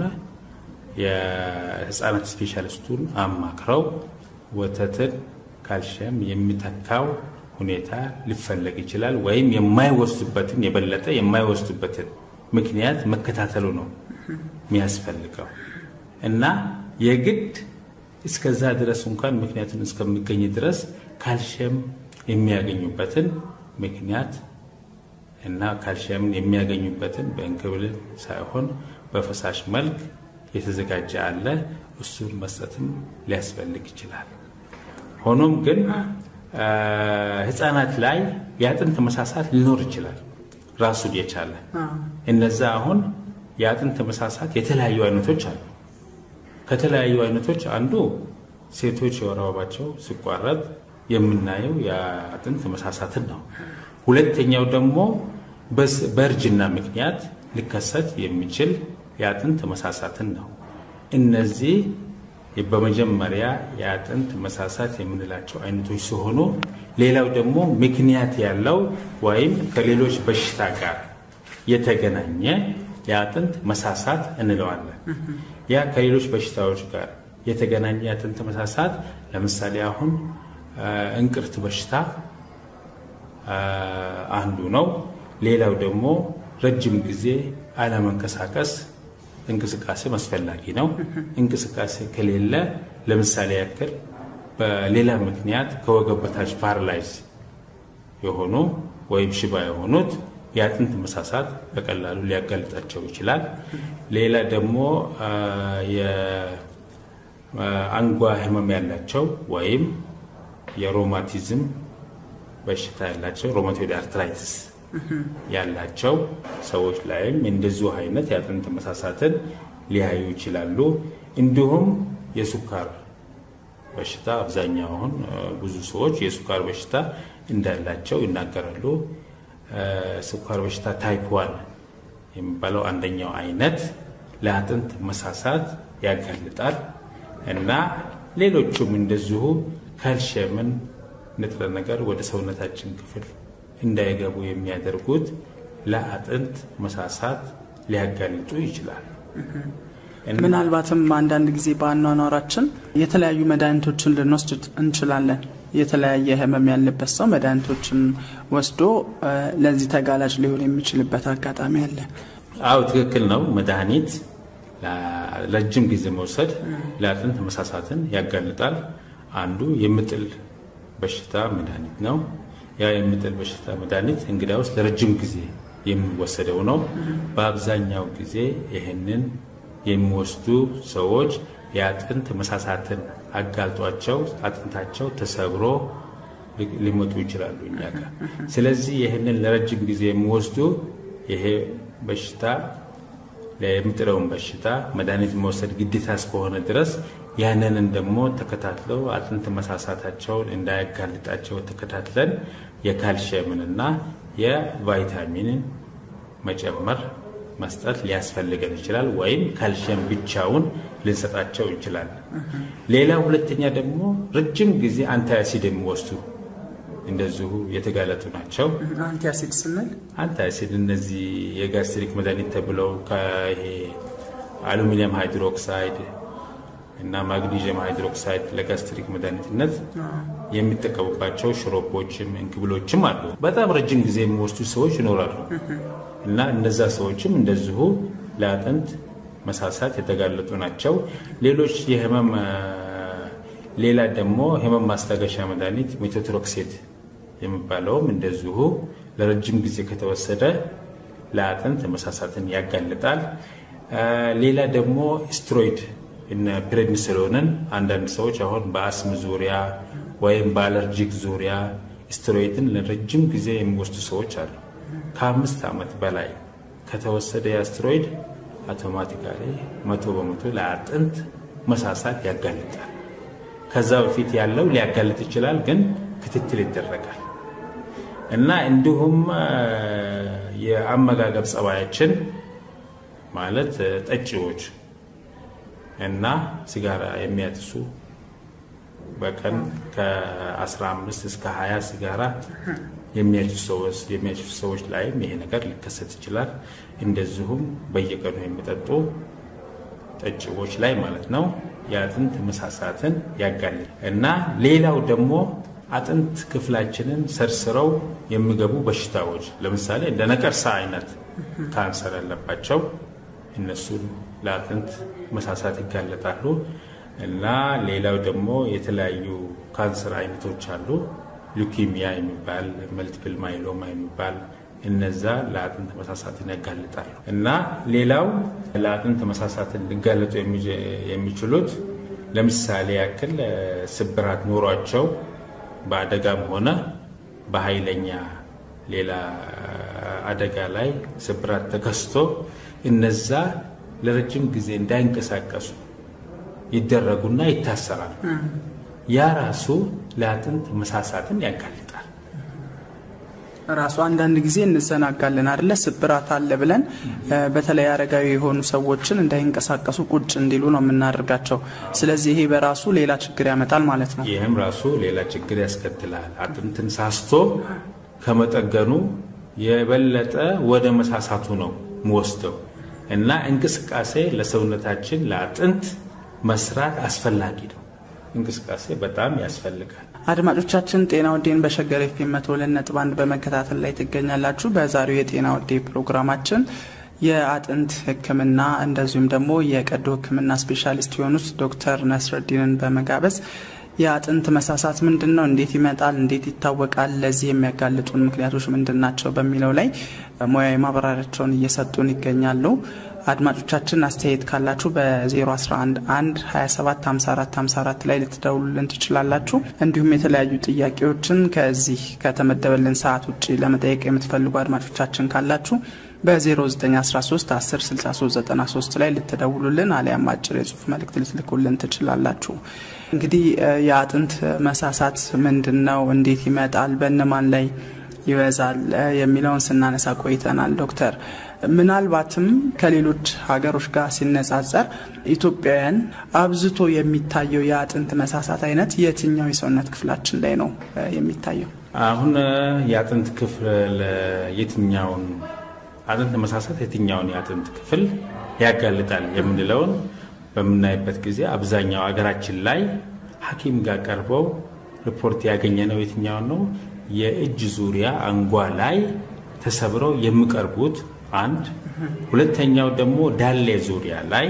የህፃናት ስፔሻሊስቱን አማክረው ወተትን ካልሽየም የሚተካው ሁኔታ ሊፈለግ ይችላል። ወይም የማይወስዱበትን የበለጠ የማይወስዱበትን ምክንያት መከታተሉ ነው የሚያስፈልገው እና የግድ እስከዛ ድረስ እንኳን ምክንያቱን እስከሚገኝ ድረስ ካልሽየም የሚያገኙበትን ምክንያት እና ካልሽየምን የሚያገኙበትን በእንክብል ሳይሆን በፈሳሽ መልክ የተዘጋጀ አለ። እሱን መስጠትም ሊያስፈልግ ይችላል። ሆኖም ግን ህፃናት ላይ የአጥንት መሳሳት ሊኖር ይችላል ራሱን የቻለ እነዛ አሁን የአጥንት መሳሳት የተለያዩ አይነቶች አሉ። ከተለያዩ አይነቶች አንዱ ሴቶች የወር አበባቸው ሲቋረጥ የምናየው የአጥንት መሳሳትን ነው። ሁለተኛው ደግሞ በእርጅና ምክንያት ሊከሰት የሚችል የአጥንት መሳሳትን ነው። እነዚህ በመጀመሪያ የአጥንት መሳሳት የምንላቸው አይነቶች ሲሆኑ ሌላው ደግሞ ምክንያት ያለው ወይም ከሌሎች በሽታ ጋር የተገናኘ የአጥንት መሳሳት እንለዋለን። ያ ከሌሎች በሽታዎች ጋር የተገናኘ የአጥንት መሳሳት ለምሳሌ አሁን እንቅርት በሽታ አንዱ ነው። ሌላው ደግሞ ረጅም ጊዜ አለመንቀሳቀስ እንቅስቃሴም አስፈላጊ ነው። እንቅስቃሴ ከሌለ ለምሳሌ ያክል በሌላ ምክንያት ከወገብ በታች ፓራላይዝ የሆኑ ወይም ሽባ የሆኑት የአጥንት መሳሳት በቀላሉ ሊያጋልጣቸው ይችላል። ሌላ ደግሞ የአንጓ ህመም ያላቸው ወይም የሮማቲዝም በሽታ ያላቸው ሮማቶይድ አርትራይትስ ያላቸው ሰዎች ላይም እንደዚሁ አይነት የአጥንት መሳሳትን ሊያዩ ይችላሉ። እንዲሁም የሱካር በሽታ አብዛኛውን ብዙ ሰዎች የሱካር በሽታ እንዳላቸው ይናገራሉ። ስኳር በሽታ ታይፕ ዋን የሚባለው አንደኛው አይነት ለአጥንት መሳሳት ያጋልጣል እና ሌሎቹም እንደዚሁ ካልሽየምን ንጥረ ነገር ወደ ሰውነታችን ክፍል እንዳይገቡ የሚያደርጉት ለአጥንት መሳሳት ሊያጋልጡ ይችላል። ምናልባትም አንዳንድ ጊዜ በአኗኗራችን የተለያዩ መድኃኒቶችን ልንወስድ እንችላለን። የተለያየ ህመም ያለበት ሰው መድኃኒቶችን ወስዶ ለዚህ ተጋላጭ ሊሆን የሚችልበት አጋጣሚ አለ። አው ትክክል ነው። መድኃኒት ለረጅም ጊዜ መውሰድ ለአጥንት መሳሳትን ያጋልጣል። አንዱ የምጥል በሽታ መድኃኒት ነው። ያ የምጥል በሽታ መድኃኒት እንግዲያውስ ለረጅም ጊዜ የሚወሰደው ነው። በአብዛኛው ጊዜ ይህንን የሚወስዱ ሰዎች የአጥንት መሳሳትን አጋልጧቸው አጥንታቸው ተሰብሮ ሊሞቱ ይችላሉ እኛ ጋር። ስለዚህ ይህንን ለረጅም ጊዜ የሚወስዱ ይሄ በሽታ የምጥለውን በሽታ መድኃኒት መውሰድ ግዴታ እስከሆነ ድረስ ያንንን ደግሞ ተከታትለው አጥንት መሳሳታቸውን እንዳያጋልጣቸው ተከታትለን የካልሽየምንና የቫይታሚንን መጨመር መስጠት ሊያስፈልገን ይችላል። ወይም ካልሽየም ብቻውን ልንሰጣቸው እንችላለን። ሌላ ሁለተኛ ደግሞ ረጅም ጊዜ አንታያሲድ የሚወስዱ እንደዚሁ የተጋለጡ ናቸው። አንቲያሲድ ስንል አንታሲድ እነዚህ የጋስትሪክ መድኃኒት ተብለው ከይሄ አሉሚኒየም ሃይድሮክሳይድ እና ማግኒዥየም ሃይድሮክሳይድ ለጋስትሪክ መድኃኒትነት የሚጠቀሙባቸው ሽሮፖችም እንክብሎችም አሉ። በጣም ረጅም ጊዜ የሚወስዱ ሰዎች ይኖራሉ እና እነዛ ሰዎችም እንደዚሁ ለአጥንት መሳሳት የተጋለጡ ናቸው። ሌሎች የህመም ሌላ ደግሞ ህመም ማስታገሻ መድኃኒት ሜቶትሮክሴት የሚባለውም እንደዚሁ ለረጅም ጊዜ ከተወሰደ ለአጥንት መሳሳትን ያጋልጣል። ሌላ ደግሞ ስትሮይድ እነ ፕሬድኒስሎንን አንዳንድ ሰዎች አሁን በአስም ዙሪያ ወይም በአለርጂክ ዙሪያ ስትሮይድን ለረጅም ጊዜ የሚወስዱ ሰዎች አሉ። ከአምስት ዓመት በላይ ከተወሰደ የስትሮይድ አውቶማቲካሊ መቶ በመቶ ለአጥንት መሳሳት ያጋልጣል። ከዛ በፊት ያለው ሊያጋልጥ ይችላል፣ ግን ክትትል ይደረጋል እና እንዲሁም የአመጋገብ ጸባያችን ማለት ጠጪዎች እና ሲጋራ የሚያጥሱ በቀን ከ15 እስከ 20 ሲጋራ የሚያጭሱ ሰዎች ላይም ይሄ ነገር ሊከሰት ይችላል። እንደዚሁም በየቀኑ የሚጠጡ ጠጪዎች ላይ ማለት ነው የአጥንት መሳሳትን ያጋልጥ እና ሌላው ደግሞ አጥንት ክፍላችንን ሰርስረው የሚገቡ በሽታዎች ለምሳሌ እንደ ነቀርሳ አይነት ካንሰር ያለባቸው እነሱን ለአጥንት መሳሳት ይጋለጣሉ እና ሌላው ደግሞ የተለያዩ ካንሰር አይነቶች አሉ። ሉኪሚያ የሚባል መልቲፕል ማይሎማ የሚባል እነዛ ለአጥንት መሳሳትን ያጋልጣሉ እና ሌላው ለአጥንት መሳሳትን ሊጋለጡ የሚችሉት ለምሳሌ ያክል ስብራት ኖሯቸው በአደጋም ሆነ በኃይለኛ ሌላ አደጋ ላይ ስብራት ተከስቶ እነዛ ለረጅም ጊዜ እንዳይንቀሳቀሱ ይደረጉና ይታሰራሉ። ያ ራሱ ለአጥንት መሳሳትን ያጋልጣል። ራሱ አንዳንድ ጊዜ እንዘናጋለን አደለ? ስብራት አለ ብለን በተለይ አረጋዊ የሆኑ ሰዎችን እንዳይንቀሳቀሱ ቁጭ እንዲሉ ነው የምናደርጋቸው። ስለዚህ ይሄ በራሱ ሌላ ችግር ያመጣል ማለት ነው። ይህም ራሱ ሌላ ችግር ያስከትላል። አጥንትን ሳስቶ ከመጠገኑ የበለጠ ወደ መሳሳቱ ነው ምወስደው እና እንቅስቃሴ ለሰውነታችን ለአጥንት መስራት አስፈላጊ ነው። እንቅስቃሴ በጣም ያስፈልጋል። አድማጮቻችን ጤና ወዴን በሸገር ኤፍኤም መቶ ሁለት ነጥብ አንድ በመከታተል ላይ ትገኛላችሁ። በዛሬው የጤና ወዴ ፕሮግራማችን የአጥንት ሕክምና እንደዚሁም ደግሞ የቀዶ ሕክምና ስፔሻሊስት የሆኑት ዶክተር ነስረዲንን በመጋበዝ የአጥንት መሳሳት ምንድን ነው? እንዴት ይመጣል? እንዴት ይታወቃል? ለዚህ የሚያጋልጡን ምክንያቶች ምንድን ናቸው? በሚለው ላይ ሙያዊ ማብራሪያቸውን እየሰጡን ይገኛሉ። አድማጮቻችን አስተያየት ካላችሁ በ011 1 27 54 54 ላይ ልትደውሉልን ትችላላችሁ። እንዲሁም የተለያዩ ጥያቄዎችን ከዚህ ከተመደበልን ሰዓት ውጭ ለመጠየቅ የምትፈልጉ አድማጮቻችን ካላችሁ በ0913 10 63 93 ላይ ልትደውሉልን አሊያም አጭር የጽሁፍ መልእክት ልትልኩልን ትችላላችሁ። እንግዲህ የአጥንት መሳሳት ምንድን ነው? እንዴት ይመጣል? በእነማን ላይ ይበዛል? የሚለውን ስናነሳ ቆይተናል ዶክተር ምናልባትም ከሌሎች ሀገሮች ጋር ሲነጻጸር ኢትዮጵያውያን አብዝቶ የሚታየው የአጥንት መሳሳት አይነት የትኛው የሰውነት ክፍላችን ላይ ነው የሚታየው? አሁን የአጥንት ክፍል የትኛውን አጥንት መሳሳት የትኛውን የአጥንት ክፍል ያጋልጣል የምንለውን በምናይበት ጊዜ አብዛኛው ሀገራችን ላይ ሐኪም ጋር ቀርበው ሪፖርት ያገኘ ነው የትኛውን ነው የእጅ ዙሪያ አንጓ ላይ ተሰብረው የሚቀርቡት አንድ ሁለተኛው ደግሞ ዳሌ ዙሪያ ላይ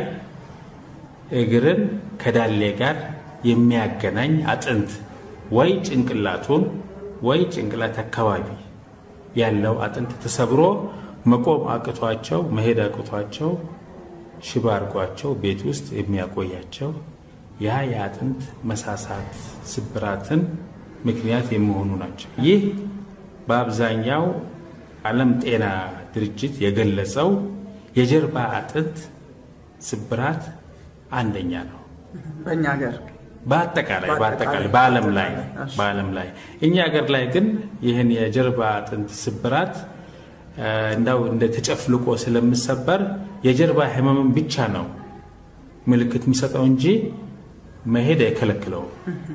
እግርን ከዳሌ ጋር የሚያገናኝ አጥንት ወይ ጭንቅላቱን ወይ ጭንቅላት አካባቢ ያለው አጥንት ተሰብሮ መቆም አቅቷቸው መሄድ አቅቷቸው ሽባ አድርጓቸው ቤት ውስጥ የሚያቆያቸው ያ የአጥንት መሳሳት ስብራትን ምክንያት የሚሆኑ ናቸው። ይህ በአብዛኛው ዓለም ጤና ድርጅት የገለጸው የጀርባ አጥንት ስብራት አንደኛ ነው። በእኛ ሀገር በአጠቃላይ በአጠቃላይ በዓለም ላይ በዓለም ላይ እኛ ሀገር ላይ ግን ይህን የጀርባ አጥንት ስብራት እንዳው እንደ ተጨፍልቆ ስለምሰበር የጀርባ ህመምን ብቻ ነው ምልክት የሚሰጠው እንጂ መሄድ አይከለክለውም።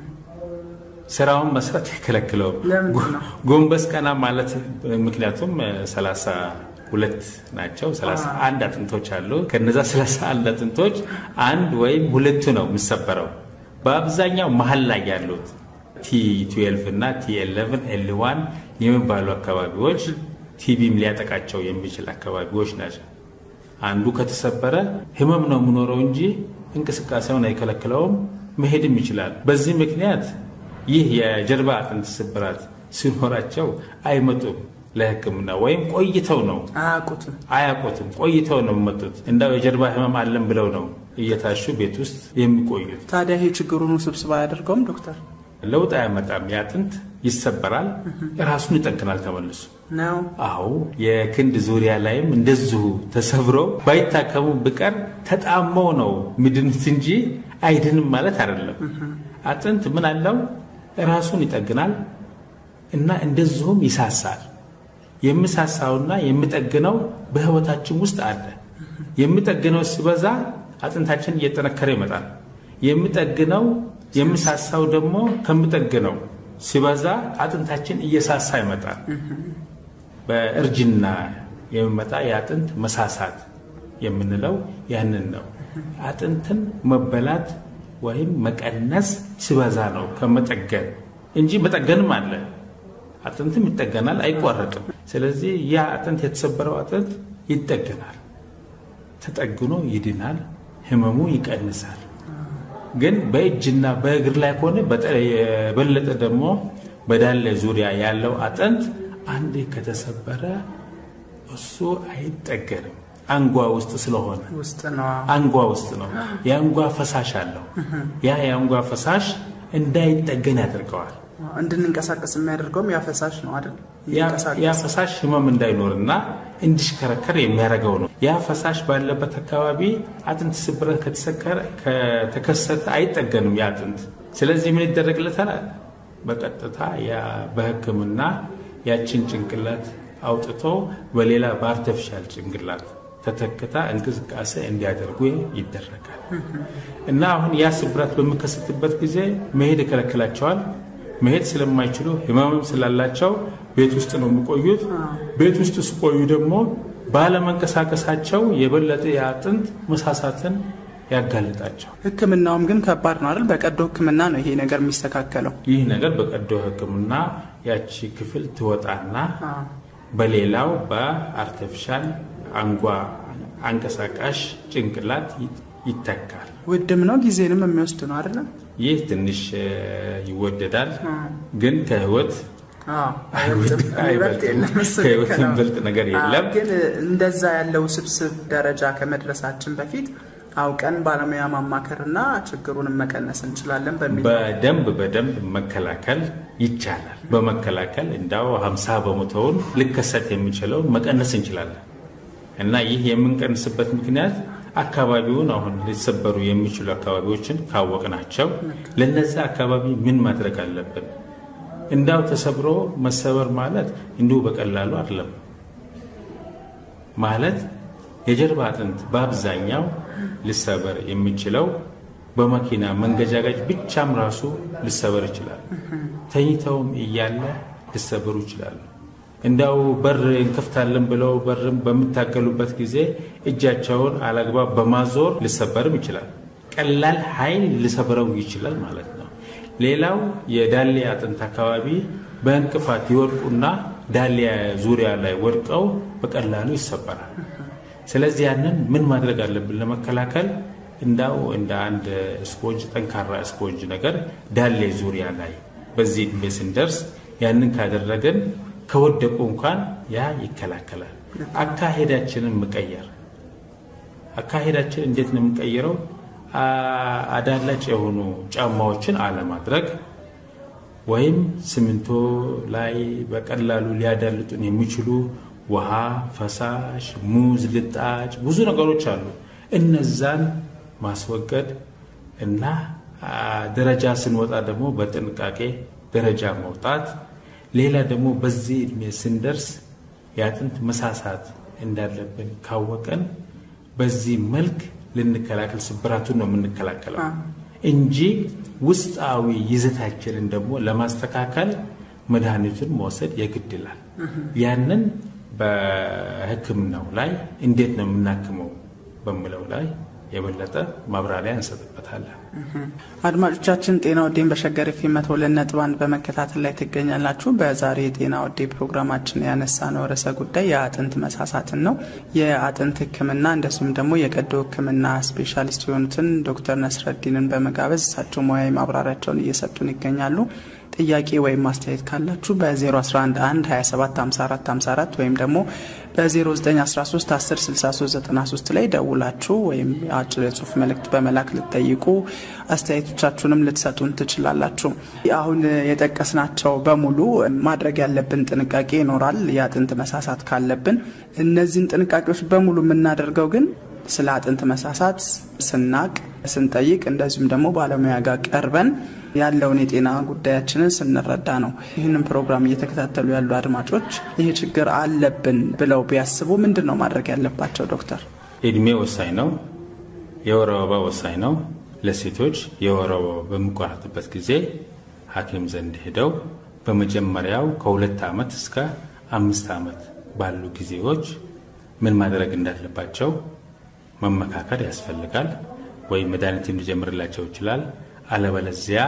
ስራውን መስራት አይከለክለውም። ጎንበስ ቀና ማለት ምክንያቱም ሰላሳ ሁለት ናቸው። ሰላሳ አንድ አጥንቶች አሉ። ከነዛ ሰላሳ አንድ አጥንቶች አንድ ወይም ሁለቱ ነው የሚሰበረው። በአብዛኛው መሀል ላይ ያሉት ቲ ትዌልቭ እና ቲ ኤሌቭን ኤል ዋን የሚባሉ አካባቢዎች ቲቢም ሊያጠቃቸው የሚችል አካባቢዎች ናቸው። አንዱ ከተሰበረ ህመም ነው የምኖረው እንጂ እንቅስቃሴውን አይከለክለውም፣ መሄድም ይችላል። በዚህ ምክንያት ይህ የጀርባ አጥንት ስብራት ሲኖራቸው አይመጡም ለሕክምና ወይም ቆይተው ነው አያውቁትም አያውቁትም፣ ቆይተው ነው የሚመጡት። እንዳው የጀርባ ህመም አለን ብለው ነው እየታሹ ቤት ውስጥ የሚቆዩት። ታዲያ ይሄ ችግሩን ውስብስብ አያደርገውም ዶክተር? ለውጥ አያመጣም። የአጥንት ይሰበራል፣ ራሱን ይጠግናል ተመልሶ ነው አዎ የክንድ ዙሪያ ላይም እንደዚሁ ተሰብረው ባይታከሙ ብቀር ተጣመው ነው ሚድኑት እንጂ አይድንም ማለት አይደለም። አጥንት ምን አለው? ራሱን ይጠግናል እና እንደዚሁም ይሳሳል። የሚሳሳውና የሚጠግነው በህይወታችን ውስጥ አለ። የሚጠግነው ሲበዛ አጥንታችን እየጠነከረ ይመጣል። የሚጠግነው የሚሳሳው ደግሞ ከሚጠግነው ሲበዛ አጥንታችን እየሳሳ ይመጣል። በእርጅና የሚመጣ የአጥንት መሳሳት የምንለው ያንን ነው። አጥንትን መበላት ወይም መቀነስ ሲበዛ ነው ከመጠገን እንጂ መጠገንም አለ። አጥንትም ይጠገናል፣ አይቋረጥም። ስለዚህ ያ አጥንት የተሰበረው አጥንት ይጠገናል፣ ተጠግኖ ይድናል፣ ህመሙ ይቀንሳል። ግን በእጅና በእግር ላይ ከሆነ የበለጠ ደግሞ በዳሌ ዙሪያ ያለው አጥንት አንዴ ከተሰበረ እሱ አይጠገንም። አንጓ ውስጥ ስለሆነ ውስጥ ነው አንጓ ውስጥ ነው። የአንጓ ፈሳሽ አለው። ያ የአንጓ ፈሳሽ እንዳይጠገን ያደርገዋል። እንድንንቀሳቀስ የሚያደርገውም ያ ፈሳሽ ነው አይደል? ያ ፈሳሽ ህመም እንዳይኖርና እንዲሽከረከር የሚያደርገው ነው። ያ ፈሳሽ ባለበት አካባቢ አጥንት ስብረት ከተከሰተ አይጠገንም ያ አጥንት። ስለዚህ ምን ይደረግለታል? በቀጥታ በሕክምና ያችን ጭንቅላት አውጥቶ በሌላ በአርተፊሻል ጭንቅላት ተተክታ እንቅስቃሴ እንዲያደርጉ ይደረጋል። እና አሁን ያ ስብራት በሚከሰትበት ጊዜ መሄድ ይከለክላቸዋል። መሄድ ስለማይችሉ ህመምም ስላላቸው ቤት ውስጥ ነው የሚቆዩት። ቤት ውስጥ ሲቆዩ ደግሞ ባለመንቀሳቀሳቸው የበለጠ የአጥንት መሳሳትን ያጋልጣቸው። ሕክምናውም ግን ከባድ ነው አይደል? በቀዶ ሕክምና ነው ይሄ ነገር የሚስተካከለው። ይህ ነገር በቀዶ ሕክምና ያቺ ክፍል ትወጣና በሌላው በአርቲፊሻል አንጓ አንቀሳቃሽ ጭንቅላት ይተካል። ውድም ነው ጊዜንም የሚወስድ ነው አይደለም? ይህ ትንሽ ይወደዳል፣ ግን ከህይወት ከህይወት የሚበልጥ ነገር የለም። ግን እንደዛ ያለው ስብስብ ደረጃ ከመድረሳችን በፊት አውቀን ባለሙያ ማማከርና ችግሩንም መቀነስ እንችላለን በሚል በደንብ በደንብ መከላከል ይቻላል። በመከላከል እንዳው ሀምሳ በመቶውን ሊከሰት የሚችለውን መቀነስ እንችላለን እና ይህ የምንቀንስበት ምክንያት አካባቢውን አሁን ሊሰበሩ የሚችሉ አካባቢዎችን ካወቅናቸው ለነዛ አካባቢ ምን ማድረግ አለብን? እንዳው ተሰብሮ መሰበር ማለት እንዲሁ በቀላሉ አይደለም። ማለት የጀርባ አጥንት በአብዛኛው ሊሰበር የሚችለው በመኪና መንገጫገጭ ብቻም ራሱ ሊሰበር ይችላል። ተኝተውም እያለ ሊሰበሩ ይችላሉ። እንዳው በር እንከፍታለን ብለው በርም በሚታገሉበት ጊዜ እጃቸውን አላግባብ በማዞር ሊሰበርም ይችላል። ቀላል ኃይል ሊሰብረው ይችላል ማለት ነው። ሌላው የዳሌ አጥንት አካባቢ በእንቅፋት ይወድቁና ዳሌ ዙሪያ ላይ ወድቀው በቀላሉ ይሰበራል። ስለዚህ ያንን ምን ማድረግ አለብን ለመከላከል? እንዳው እንደ አንድ ስፖንጅ ጠንካራ ስፖንጅ ነገር ዳሌ ዙሪያ ላይ በዚህ ዕድሜ ስንደርስ ያንን ካደረግን ከወደቁ እንኳን ያ ይከላከላል። አካሄዳችንን መቀየር አካሄዳችን እንዴት ነው የምንቀይረው? አዳላጭ የሆኑ ጫማዎችን አለማድረግ ወይም ሲሚንቶ ላይ በቀላሉ ሊያዳልጡን የሚችሉ ውሃ፣ ፈሳሽ፣ ሙዝ፣ ልጣጭ ብዙ ነገሮች አሉ። እነዛን ማስወገድ እና ደረጃ ስንወጣ ደግሞ በጥንቃቄ ደረጃ መውጣት። ሌላ ደግሞ በዚህ ዕድሜ ስንደርስ የአጥንት መሳሳት እንዳለብን ካወቀን በዚህ መልክ ልንከላከል ስብራቱን ነው የምንከላከለው እንጂ ውስጣዊ ይዘታችንን ደግሞ ለማስተካከል መድኃኒቱን መውሰድ የግድ ይላል። ያንን በሕክምናው ላይ እንዴት ነው የምናክመው በሚለው ላይ የበለጠ ማብራሪያ እንሰጥበታለን። አድማጮቻችን ጤና ወዴን በሸገር ኤፍ ኤም መቶ ሁለት ነጥብ አንድ በመከታተል ላይ ትገኛላችሁ። በዛሬ የጤና ወዴ ፕሮግራማችን ያነሳነው ርዕሰ ጉዳይ የአጥንት መሳሳትን ነው። የአጥንት ሕክምና እንደዚሁም ደግሞ የቀዶ ሕክምና ስፔሻሊስት የሆኑትን ዶክተር ነስረዲንን በመጋበዝ እሳቸው ሙያዊ ማብራሪያቸውን እየሰጡን ይገኛሉ። ጥያቄ ወይም ማስተያየት ካላችሁ በ0111 275454 ወይም ደግሞ በ0913 106393 ላይ ደውላችሁ ወይም አጭር የጽሁፍ መልእክት በመላክ ልትጠይቁ አስተያየቶቻችሁንም ልትሰጡን ትችላላችሁ። አሁን የጠቀስናቸው በሙሉ ማድረግ ያለብን ጥንቃቄ ይኖራል። የአጥንት መሳሳት ካለብን እነዚህን ጥንቃቄዎች በሙሉ የምናደርገው ግን ስለ አጥንት መሳሳት ስናቅ ስንጠይቅ እንደዚሁም ደግሞ ባለሙያ ጋር ቀርበን ያለውን የጤና ጉዳያችንን ስንረዳ ነው። ይህንን ፕሮግራም እየተከታተሉ ያሉ አድማጮች ይህ ችግር አለብን ብለው ቢያስቡ ምንድን ነው ማድረግ ያለባቸው? ዶክተር እድሜ ወሳኝ ነው። የወር አበባ ወሳኝ ነው። ለሴቶች የወር አበባ በሚቋረጥበት ጊዜ ሐኪም ዘንድ ሄደው በመጀመሪያው ከሁለት ዓመት እስከ አምስት ዓመት ባሉ ጊዜዎች ምን ማድረግ እንዳለባቸው መመካከር ያስፈልጋል። ወይም መድኃኒት ሊጀምርላቸው ይችላል። አለበለዚያ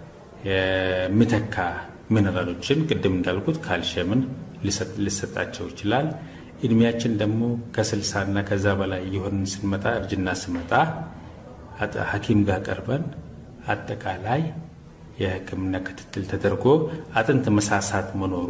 የሚተካ ሚነራሎችን ቅድም እንዳልኩት ካልሽየምን ሊሰጣቸው ይችላል። እድሜያችን ደግሞ ከስልሳና ከዛ በላይ የሆንን ስንመጣ እርጅና ስመጣ ሐኪም ጋር ቀርበን አጠቃላይ የሕክምና ክትትል ተደርጎ አጥንት መሳሳት መኖሩ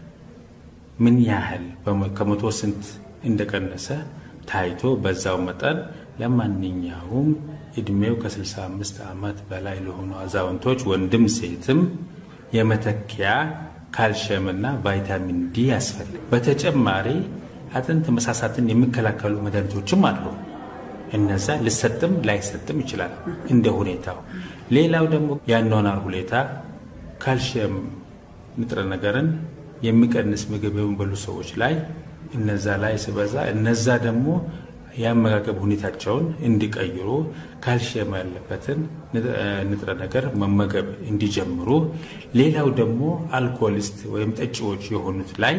ምን ያህል ከመቶ ስንት እንደቀነሰ ታይቶ በዛው መጠን ለማንኛውም እድሜው ከ65 ዓመት በላይ ለሆኑ አዛውንቶች ወንድም ሴትም የመተኪያ ካልሽየምና ቫይታሚን ዲ ያስፈልግ። በተጨማሪ አጥንት መሳሳትን የሚከላከሉ መድኃኒቶችም አሉ። እነዛ ሊሰጥም ላይሰጥም ይችላል እንደ ሁኔታው። ሌላው ደግሞ የአኗኗር ሁኔታ ካልሽየም ንጥረ ነገርን የሚቀንስ ምግብ የሚበሉ ሰዎች ላይ እነዛ ላይ ስበዛ እነዛ ደግሞ የአመጋገብ ሁኔታቸውን እንዲቀይሩ ካልሽየም ያለበትን ንጥረ ነገር መመገብ እንዲጀምሩ። ሌላው ደግሞ አልኮሊስት ወይም ጠጪዎች የሆኑት ላይ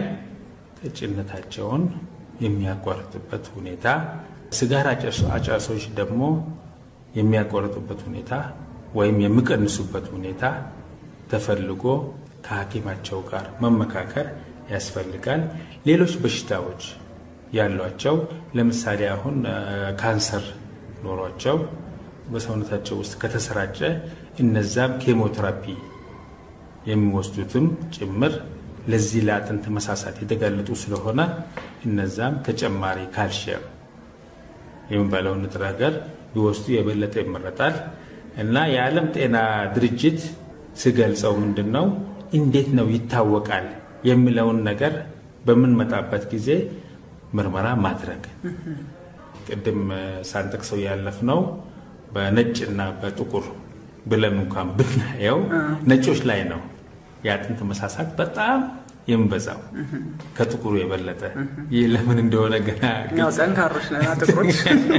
ጠጭነታቸውን የሚያቋርጥበት ሁኔታ፣ ስጋራ አጫሶች ደግሞ የሚያቆርጡበት ሁኔታ ወይም የሚቀንሱበት ሁኔታ ተፈልጎ ከሐኪማቸው ጋር መመካከር ያስፈልጋል። ሌሎች በሽታዎች ያሏቸው ለምሳሌ አሁን ካንሰር ኖሯቸው በሰውነታቸው ውስጥ ከተሰራጨ እነዛም ኬሞቴራፒ የሚወስዱትም ጭምር ለዚህ ለአጥንት መሳሳት የተጋለጡ ስለሆነ እነዛም ተጨማሪ ካልሽየም የሚባለውን ንጥረ ነገር ቢወስዱ የበለጠ ይመረጣል እና የዓለም ጤና ድርጅት ስገልጸው ምንድን ነው እንዴት ነው ይታወቃል የሚለውን ነገር በምንመጣበት ጊዜ ምርመራ ማድረግ ቅድም ሳንጠቅሰው ያለፍነው በነጭና በጥቁር ብለን እንኳን ብናየው ነጮች ላይ ነው የአጥንት መሳሳት በጣም የሚበዛው ከጥቁሩ የበለጠ። ይህ ለምን እንደሆነ ገና ጠንካሮች ጥቁሮች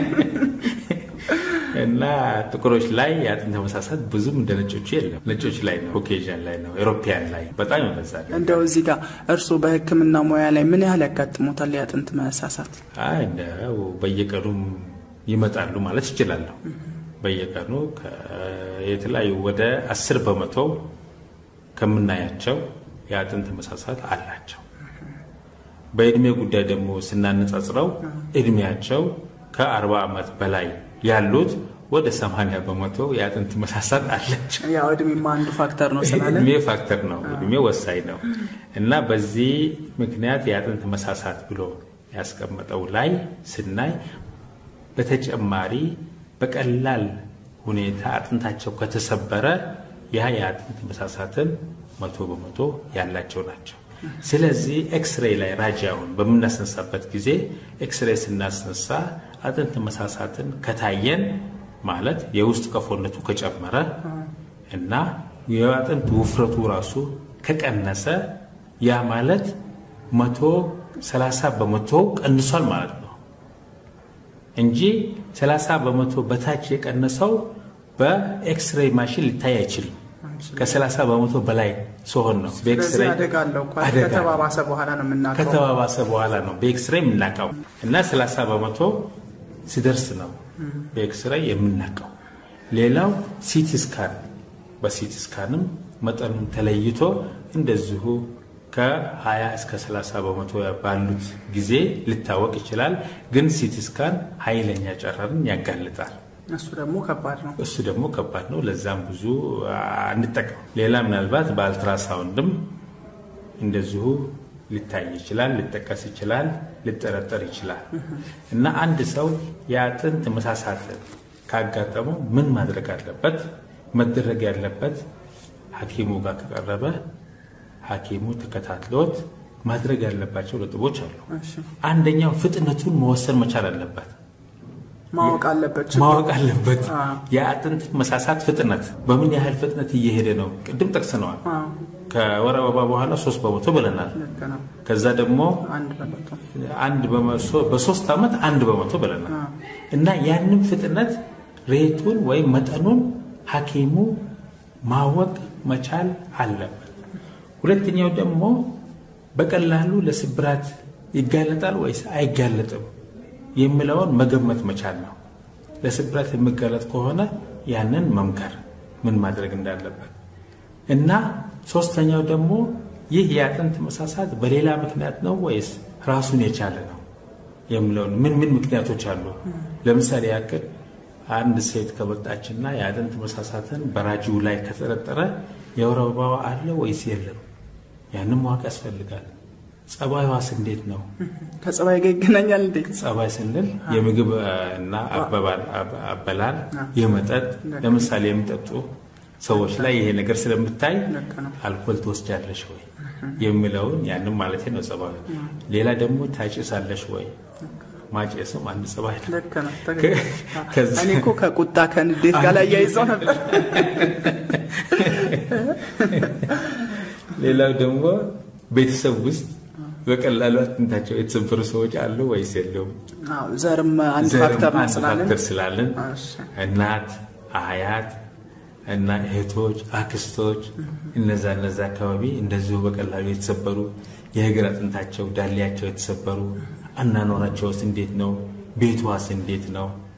እና ጥቁሮች ላይ የአጥንት መሳሳት ብዙም እንደ ነጮቹ የለም። ነጮች ላይ ነው፣ ኮኬዥን ላይ ነው፣ ኤሮፒያን ላይ በጣም ይበዛል። እንደው እዚህ ጋር እርስዎ በሕክምና ሙያ ላይ ምን ያህል ያጋጥሞታል የአጥንት መሳሳት? እንደው በየቀኑም ይመጣሉ ማለት ይችላለሁ። በየቀኑ የተለያዩ ወደ አስር በመቶ ከምናያቸው የአጥንት መሳሳት አላቸው። በእድሜ ጉዳይ ደግሞ ስናነጻጽረው እድሜያቸው ከአርባ ዓመት በላይ ያሉት ወደ 80 በመቶ የአጥንት መሳሳት አላቸው። ያው እድሜማ አንዱ ፋክተር ነው ስላለ እድሜ ፋክተር ነው፣ እድሜ ወሳኝ ነው እና በዚህ ምክንያት የአጥንት መሳሳት ብሎ ያስቀመጠው ላይ ስናይ በተጨማሪ በቀላል ሁኔታ አጥንታቸው ከተሰበረ ያ የአጥንት መሳሳትን መቶ በመቶ ያላቸው ናቸው። ስለዚህ ኤክስሬይ ላይ ራጃውን በምናስነሳበት ጊዜ ኤክስሬይ ስናስነሳ አጥንት መሳሳትን ከታየን ማለት የውስጥ ቀፎነቱ ከጨመረ እና የአጥንት ውፍረቱ ራሱ ከቀነሰ ያ ማለት መቶ ሰላሳ በመቶ ቀንሷል ማለት ነው እንጂ ሰላሳ በመቶ በታች የቀነሰው በኤክስሬይ ማሽን ሊታይ አይችልም። ከሰላሳ በመቶ በላይ ሲሆን ነው በኤክስሬይ አደጋ አለው። ከተባባሰ በኋላ ነው የምናውቀው። ከተባባሰ በኋላ ነው በኤክስሬይ የምናውቀው እና ሰላሳ በመቶ ሲደርስ ነው በኤክስሬይ የምናውቀው። ሌላው ሲቲ ስካን፣ በሲቲ ስካንም መጠኑን ተለይቶ እንደዚሁ ከ20 እስከ 30 በመቶ ባሉት ጊዜ ሊታወቅ ይችላል። ግን ሲቲ ስካን ኃይለኛ ጨረርን ያጋልጣል። እሱ ደግሞ ከባድ ነው። እሱ ደግሞ ከባድ ነው። ለዛም ብዙ አንጠቀም። ሌላ ምናልባት በአልትራሳውንድም እንደዚሁ ሊታይ ይችላል፣ ሊጠቀስ ይችላል፣ ሊጠረጠር ይችላል እና አንድ ሰው የአጥንት መሳሳትን ካጋጠመው ምን ማድረግ አለበት? መደረግ ያለበት ሐኪሙ ጋር ከቀረበ ሐኪሙ ተከታትሎት ማድረግ ያለባቸው ነጥቦች አሉ። አንደኛው ፍጥነቱን መወሰን መቻል አለበት። ማወቅ አለበት ማወቅ አለበት። የአጥንት መሳሳት ፍጥነት በምን ያህል ፍጥነት እየሄደ ነው? ቅድም ጠቅስነዋል። ከወር አበባ በኋላ ሶስት በመቶ ብለናል። ከዛ ደግሞ አንድ በሶስት ዓመት አንድ በመቶ ብለናል እና ያንም ፍጥነት ሬቱን ወይም መጠኑን ሐኪሙ ማወቅ መቻል አለበት። ሁለተኛው ደግሞ በቀላሉ ለስብራት ይጋለጣል ወይስ አይጋለጥም የሚለውን መገመት መቻል ነው። ለስብራት የሚጋለጥ ከሆነ ያንን መምከር ምን ማድረግ እንዳለበት እና ሶስተኛው ደግሞ ይህ የአጥንት መሳሳት በሌላ ምክንያት ነው ወይስ ራሱን የቻለ ነው የሚለውን ምን ምን ምክንያቶች አሉ። ለምሳሌ ያክል አንድ ሴት ከመጣችና የአጥንት መሳሳትን በራጂው ላይ ከተጠረጠረ የወር አበባዋ አለ ወይስ የለም? ያንን ማወቅ ያስፈልጋል። ጸባይዋስ እንዴት ነው? ከጸባይ ጋር ይገናኛል እንዴ? ጸባይ ስንል የምግብ እና አበላል፣ የመጠጥ ለምሳሌ የሚጠጡ ሰዎች ላይ ይሄ ነገር ስለምታይ አልኮል ትወስጃለሽ ወይ የሚለውን ያንም ማለት ነው ጸባይ። ሌላ ደግሞ ታጭሳለሽ ወይ? ማጨስም አንድ ጸባይ ነው። እኔ እኮ ከቁጣ ከንዴት ጋር ላይ ያይዘው ነበር። ሌላው ደግሞ ቤተሰብ ውስጥ በቀላሉ አጥንታቸው የተሰበሩ ሰዎች አሉ ወይስ የለውም? ዘርም አንድ ፋክተር ነው ስላለን ፋክተር ስላለን እናት፣ አያት እና እህቶች፣ አክስቶች እነዛ እነዛ አካባቢ እንደዚሁ በቀላሉ የተሰበሩ የእግር አጥንታቸው ዳሌያቸው የተሰበሩ አናኗራቸውስ እንዴት ነው? ቤቷስ እንዴት ነው?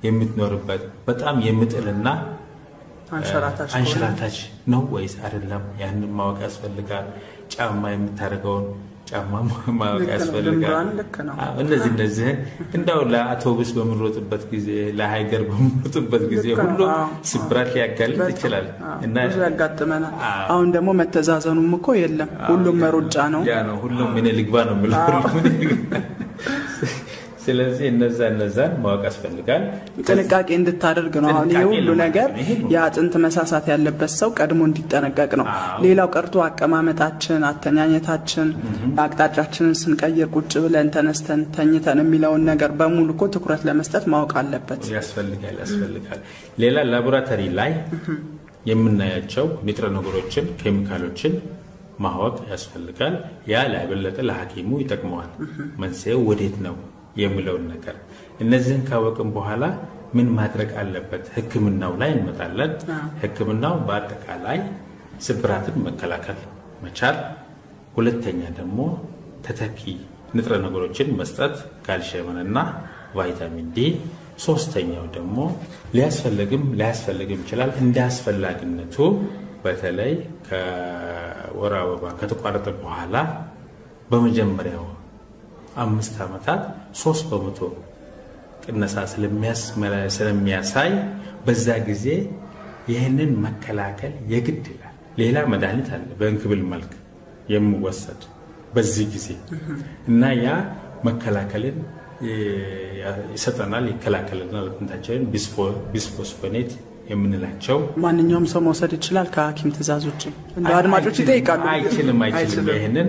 የምትኖርበት በጣም የምጥልና አንሸራታች ከሆነ አንሸራታች ነው ወይስ አይደለም? ያንን ማወቅ ያስፈልጋል። ጫማ የምታደርገውን ጫማ ማወቅ ልክ ነው። ያስፈልጋል። ልምዷን ልክ ነው። አዎ፣ እነዚህ እነዚህን እንዳው ለአውቶቡስ በምንሮጥበት ጊዜ ለሀይገር በምንሮጥበት ጊዜ ልክ ነው። ሁሉ አዎ። ስብራት ሊያጋልጥ በጣም፣ ይችላል አዎ፣ እና ብዙ ያጋጥመናል። አዎ። አሁን ደግሞ መተዛዘኑም እኮ የለም። ሁሉም መሮጫ ነው። ያ ነው ሁሉም እኔ ልግባ ነው የምለው ሁሉም እኔ ልግባ። ስለዚህ እነዛ እነዛን ማወቅ ያስፈልጋል። ጥንቃቄ እንድታደርግ ነው። አሁን ይህ ጥንቃቄ ሁሉ ለማድረግ ነገር ነው። ይሄ ነው። የአጥንት መሳሳት ያለበት ሰው ቀድሞ እንዲጠነቀቅ ነው። አዎ። ሌላው ቀርቶ አቀማመጣችን፣ አተኛኘታችን፣ አቅጣጫችንን ስንቀይር ቁጭ ብለን ተነስተን ተኝተን የሚለውን ነገር በሙሉ እኮ ትኩረት ለመስጠት ማወቅ አለበት። ያስፈልጋል ያስፈልጋል። ሌላ ላቦራቶሪ ላይ የምናያቸው ንጥረ ነገሮችን፣ ኬሚካሎችን ማወቅ ያስፈልጋል። ያ ለበለጠ ለሐኪሙ ይጠቅመዋል። መንስኤው ወዴት ነው የሚለውን ነገር እነዚህን ካወቅን በኋላ ምን ማድረግ አለበት? ሕክምናው ላይ እንመጣለን። ሕክምናው በአጠቃላይ ስብራትን መከላከል መቻል፣ ሁለተኛ ደግሞ ተተኪ ንጥረ ነገሮችን መስጠት ካልሽየምንና ቫይታሚን ዲ፣ ሶስተኛው ደግሞ ሊያስፈልግም ሊያስፈልግም ይችላል እንደ አስፈላጊነቱ በተለይ ከወር አበባ ከተቋረጠ በኋላ በመጀመሪያው አምስት ዓመታት ሶስት በመቶ ቅነሳ ስለሚያሳይ በዛ ጊዜ ይህንን መከላከል የግድ ይላል። ሌላ መድኃኒት አለ በእንክብል መልክ የሚወሰድ በዚህ ጊዜ እና ያ መከላከልን ይሰጠናል፣ ይከላከልናል። አጥንታችንን ቢስፎስፎኔት የምንላቸው ማንኛውም ሰው መውሰድ ይችላል ከሐኪም ትእዛዝ ውጭ። እንደ አድማጮች ይጠይቃሉ። አይችልም አይችልም። ይህንን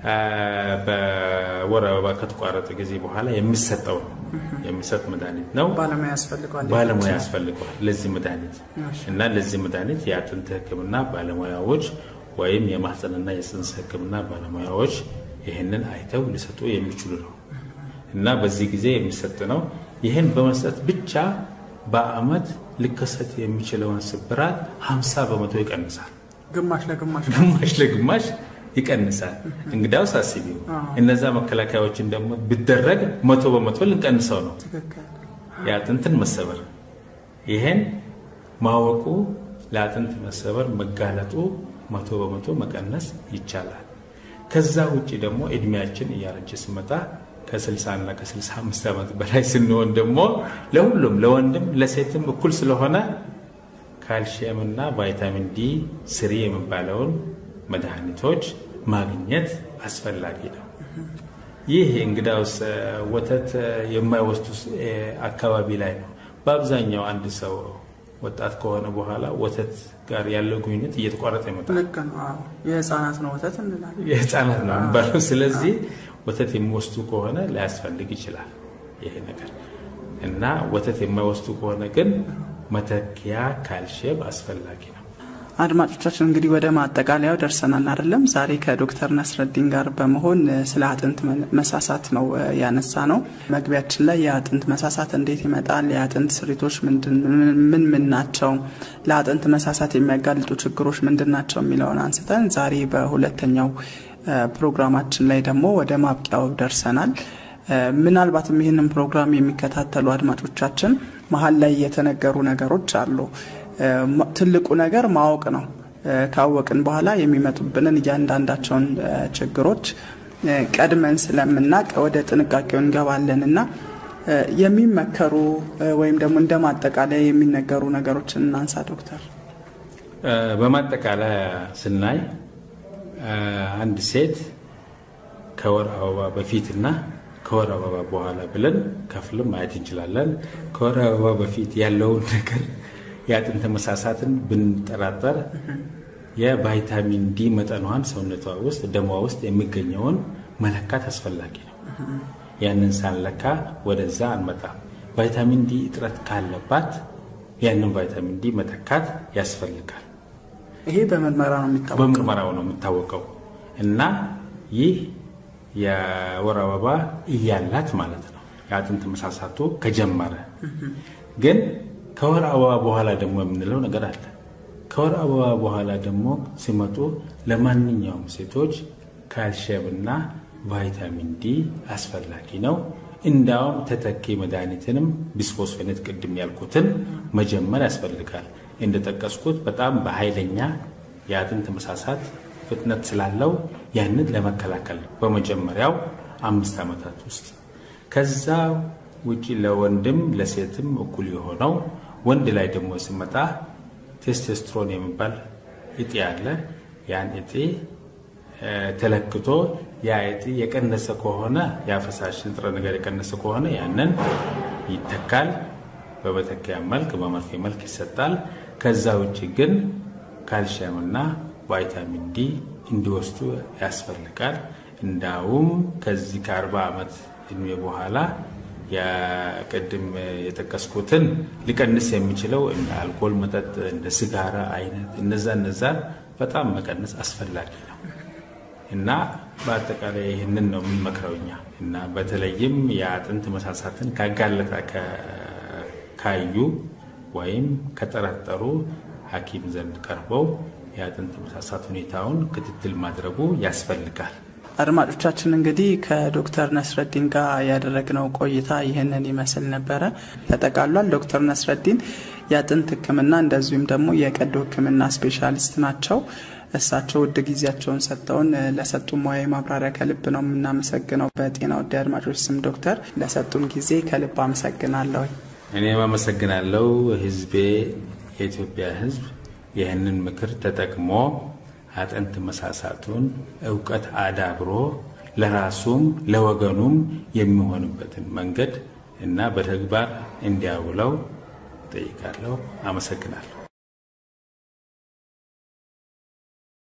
በወር አበባ ከተቋረጠ ጊዜ በኋላ የሚሰጠው ነው የሚሰጥ መድኃኒት ነው። ባለሙያ ያስፈልገዋል። ባለሙያ ያስፈልገዋል ለዚህ መድኃኒት እና ለዚህ መድኃኒት የአጥንት ሕክምና ባለሙያዎች ወይም የማህፀንና የፅንስ ሕክምና ባለሙያዎች ይህንን አይተው ሊሰጡ የሚችሉ ነው እና በዚህ ጊዜ የሚሰጥ ነው። ይህን በመስጠት ብቻ በአመት ሊከሰት የሚችለውን ስብራት 50 በመቶ ይቀንሳል። ግማሽ ለግማሽ ግማሽ ለግማሽ ይቀንሳል። እንግዳውስ አስቢው እነዛ መከላከያዎችን ደግሞ ቢደረግ መቶ በመቶ ልንቀንሰው ነው ትክክል። የአጥንትን መሰበር። ይሄን ማወቁ ለአጥንት መሰበር መጋለጡ መቶ በመቶ መቀነስ ይቻላል። ከዛ ውጭ ደግሞ እድሜያችን እያረጀ ሲመጣ ከ60 እና ከ65 ዓመት በላይ ስንሆን ደግሞ ለሁሉም ለወንድም ለሴትም እኩል ስለሆነ ካልሽየም እና ቫይታሚን ዲ ስሪ የሚባለውን መድኃኒቶች ማግኘት አስፈላጊ ነው። ይህ እንግዳውስ ወተት የማይወስዱ አካባቢ ላይ ነው። በአብዛኛው አንድ ሰው ወጣት ከሆነ በኋላ ወተት ጋር ያለው ግንኙነት እየተቋረጠ ይመጣል። ልክ ነው። አዎ የህፃናት ነው ወተት እንላለን። የህፃናት ነው የሚባለው። ስለዚህ ወተት የሚወስዱ ከሆነ ሊያስፈልግ ይችላል ይሄ ነገር እና ወተት የማይወስዱ ከሆነ ግን መተኪያ ካልሽየም አስፈላጊ ነው። አድማጮቻችን እንግዲህ ወደ ማጠቃለያው ደርሰናል አይደለም? ዛሬ ከዶክተር ነስረዲን ጋር በመሆን ስለ አጥንት መሳሳት ነው ያነሳ ነው። መግቢያችን ላይ የአጥንት መሳሳት እንዴት ይመጣል፣ የአጥንት ስሪቶች ምን ምን ናቸው፣ ለአጥንት መሳሳት የሚያጋልጡ ችግሮች ምንድን ናቸው የሚለውን አንስተን ዛሬ በሁለተኛው ፕሮግራማችን ላይ ደግሞ ወደ ማብቂያው ደርሰናል። ምናልባትም ይህንን ፕሮግራም የሚከታተሉ አድማጮቻችን መሀል ላይ የተነገሩ ነገሮች አሉ። ትልቁ ነገር ማወቅ ነው። ካወቅን በኋላ የሚመጡብንን እያንዳንዳቸውን ችግሮች ቀድመን ስለምናቅ ወደ ጥንቃቄው እንገባለን እና የሚመከሩ ወይም ደግሞ እንደ ማጠቃለያ የሚነገሩ ነገሮችን እናንሳ ዶክተር። በማጠቃለያ ስናይ አንድ ሴት ከወር አበባ በፊትና ከወር አበባ በኋላ ብለን ከፍልም ማየት እንችላለን። ከወር አበባ በፊት ያለውን ነገር የአጥንት መሳሳትን ብንጠራጠር የቫይታሚን ዲ መጠኗን ሰውነቷ ውስጥ ደሟ ውስጥ የሚገኘውን መለካት አስፈላጊ ነው። ያንን ሳንለካ ወደዛ አንመጣም። ቫይታሚን ዲ እጥረት ካለባት ያንን ቫይታሚን ዲ መተካት ያስፈልጋል። ይሄ በምርመራ ነው የሚታወቀው። በምርመራው ነው የሚታወቀው እና ይህ የወር አበባ እያላት ማለት ነው የአጥንት መሳሳቱ ከጀመረ ግን ከወር አበባ በኋላ ደግሞ የምንለው ነገር አለ። ከወር አበባ በኋላ ደግሞ ሲመጡ ለማንኛውም ሴቶች ካልሽየም እና ቫይታሚን ዲ አስፈላጊ ነው። እንዳውም ተተኪ መድኃኒትንም ቢስፎስፌኔት ቅድም ያልኩትን መጀመር ያስፈልጋል። እንደጠቀስኩት በጣም በኃይለኛ የአጥንት መሳሳት ፍጥነት ስላለው ያንን ለመከላከል በመጀመሪያው አምስት ዓመታት ውስጥ ከዛ ውጪ ለወንድም ለሴትም እኩል የሆነው ወንድ ላይ ደግሞ ሲመጣ ቴስቴስትሮን የሚባል እጢ አለ። ያን እጢ ተለክቶ ያ እጢ የቀነሰ ከሆነ ያ ፈሳሽ ንጥረ ነገር የቀነሰ ከሆነ ያንን ይተካል። በመተኪያ መልክ በመርፌ መልክ ይሰጣል። ከዛ ውጭ ግን ካልሽየምና ቫይታሚን ዲ እንዲወስዱ ያስፈልጋል። እንዳውም ከዚህ ከአርባ ዓመት እድሜ በኋላ የቅድም የጠቀስኩትን ሊቀንስ የሚችለው እንደ አልኮል መጠጥ፣ እንደ ስጋራ አይነት እነዛ እነዛ በጣም መቀነስ አስፈላጊ ነው እና በአጠቃላይ ይህንን ነው የምንመክረው እኛ እና በተለይም የአጥንት መሳሳትን ካጋለጠ ካዩ ወይም ከጠረጠሩ ሐኪም ዘንድ ቀርበው የአጥንት መሳሳት ሁኔታውን ክትትል ማድረጉ ያስፈልጋል። አድማጮቻችን እንግዲህ ከዶክተር ነስረዲን ጋር ያደረግነው ቆይታ ይህንን ይመስል ነበረ፣ ተጠቃሏል። ዶክተር ነስረዲን የአጥንት ሕክምና እንደዚሁም ደግሞ የቀዶ ሕክምና ስፔሻሊስት ናቸው። እሳቸው ውድ ጊዜያቸውን ሰጥተውን ለሰጡ ሙያዊ ማብራሪያ ከልብ ነው የምናመሰግነው። በጤና ወዳድ አድማጮች ስም ዶክተር ለሰጡን ጊዜ ከልብ አመሰግናለሁ። እኔም አመሰግናለሁ። ህዝቤ የኢትዮጵያ ህዝብ ይህንን ምክር ተጠቅሞ አጥንት መሳሳቱን እውቀት አዳብሮ ለራሱም ለወገኑም የሚሆንበትን መንገድ እና በተግባር እንዲያውለው እጠይቃለሁ። አመሰግናለሁ።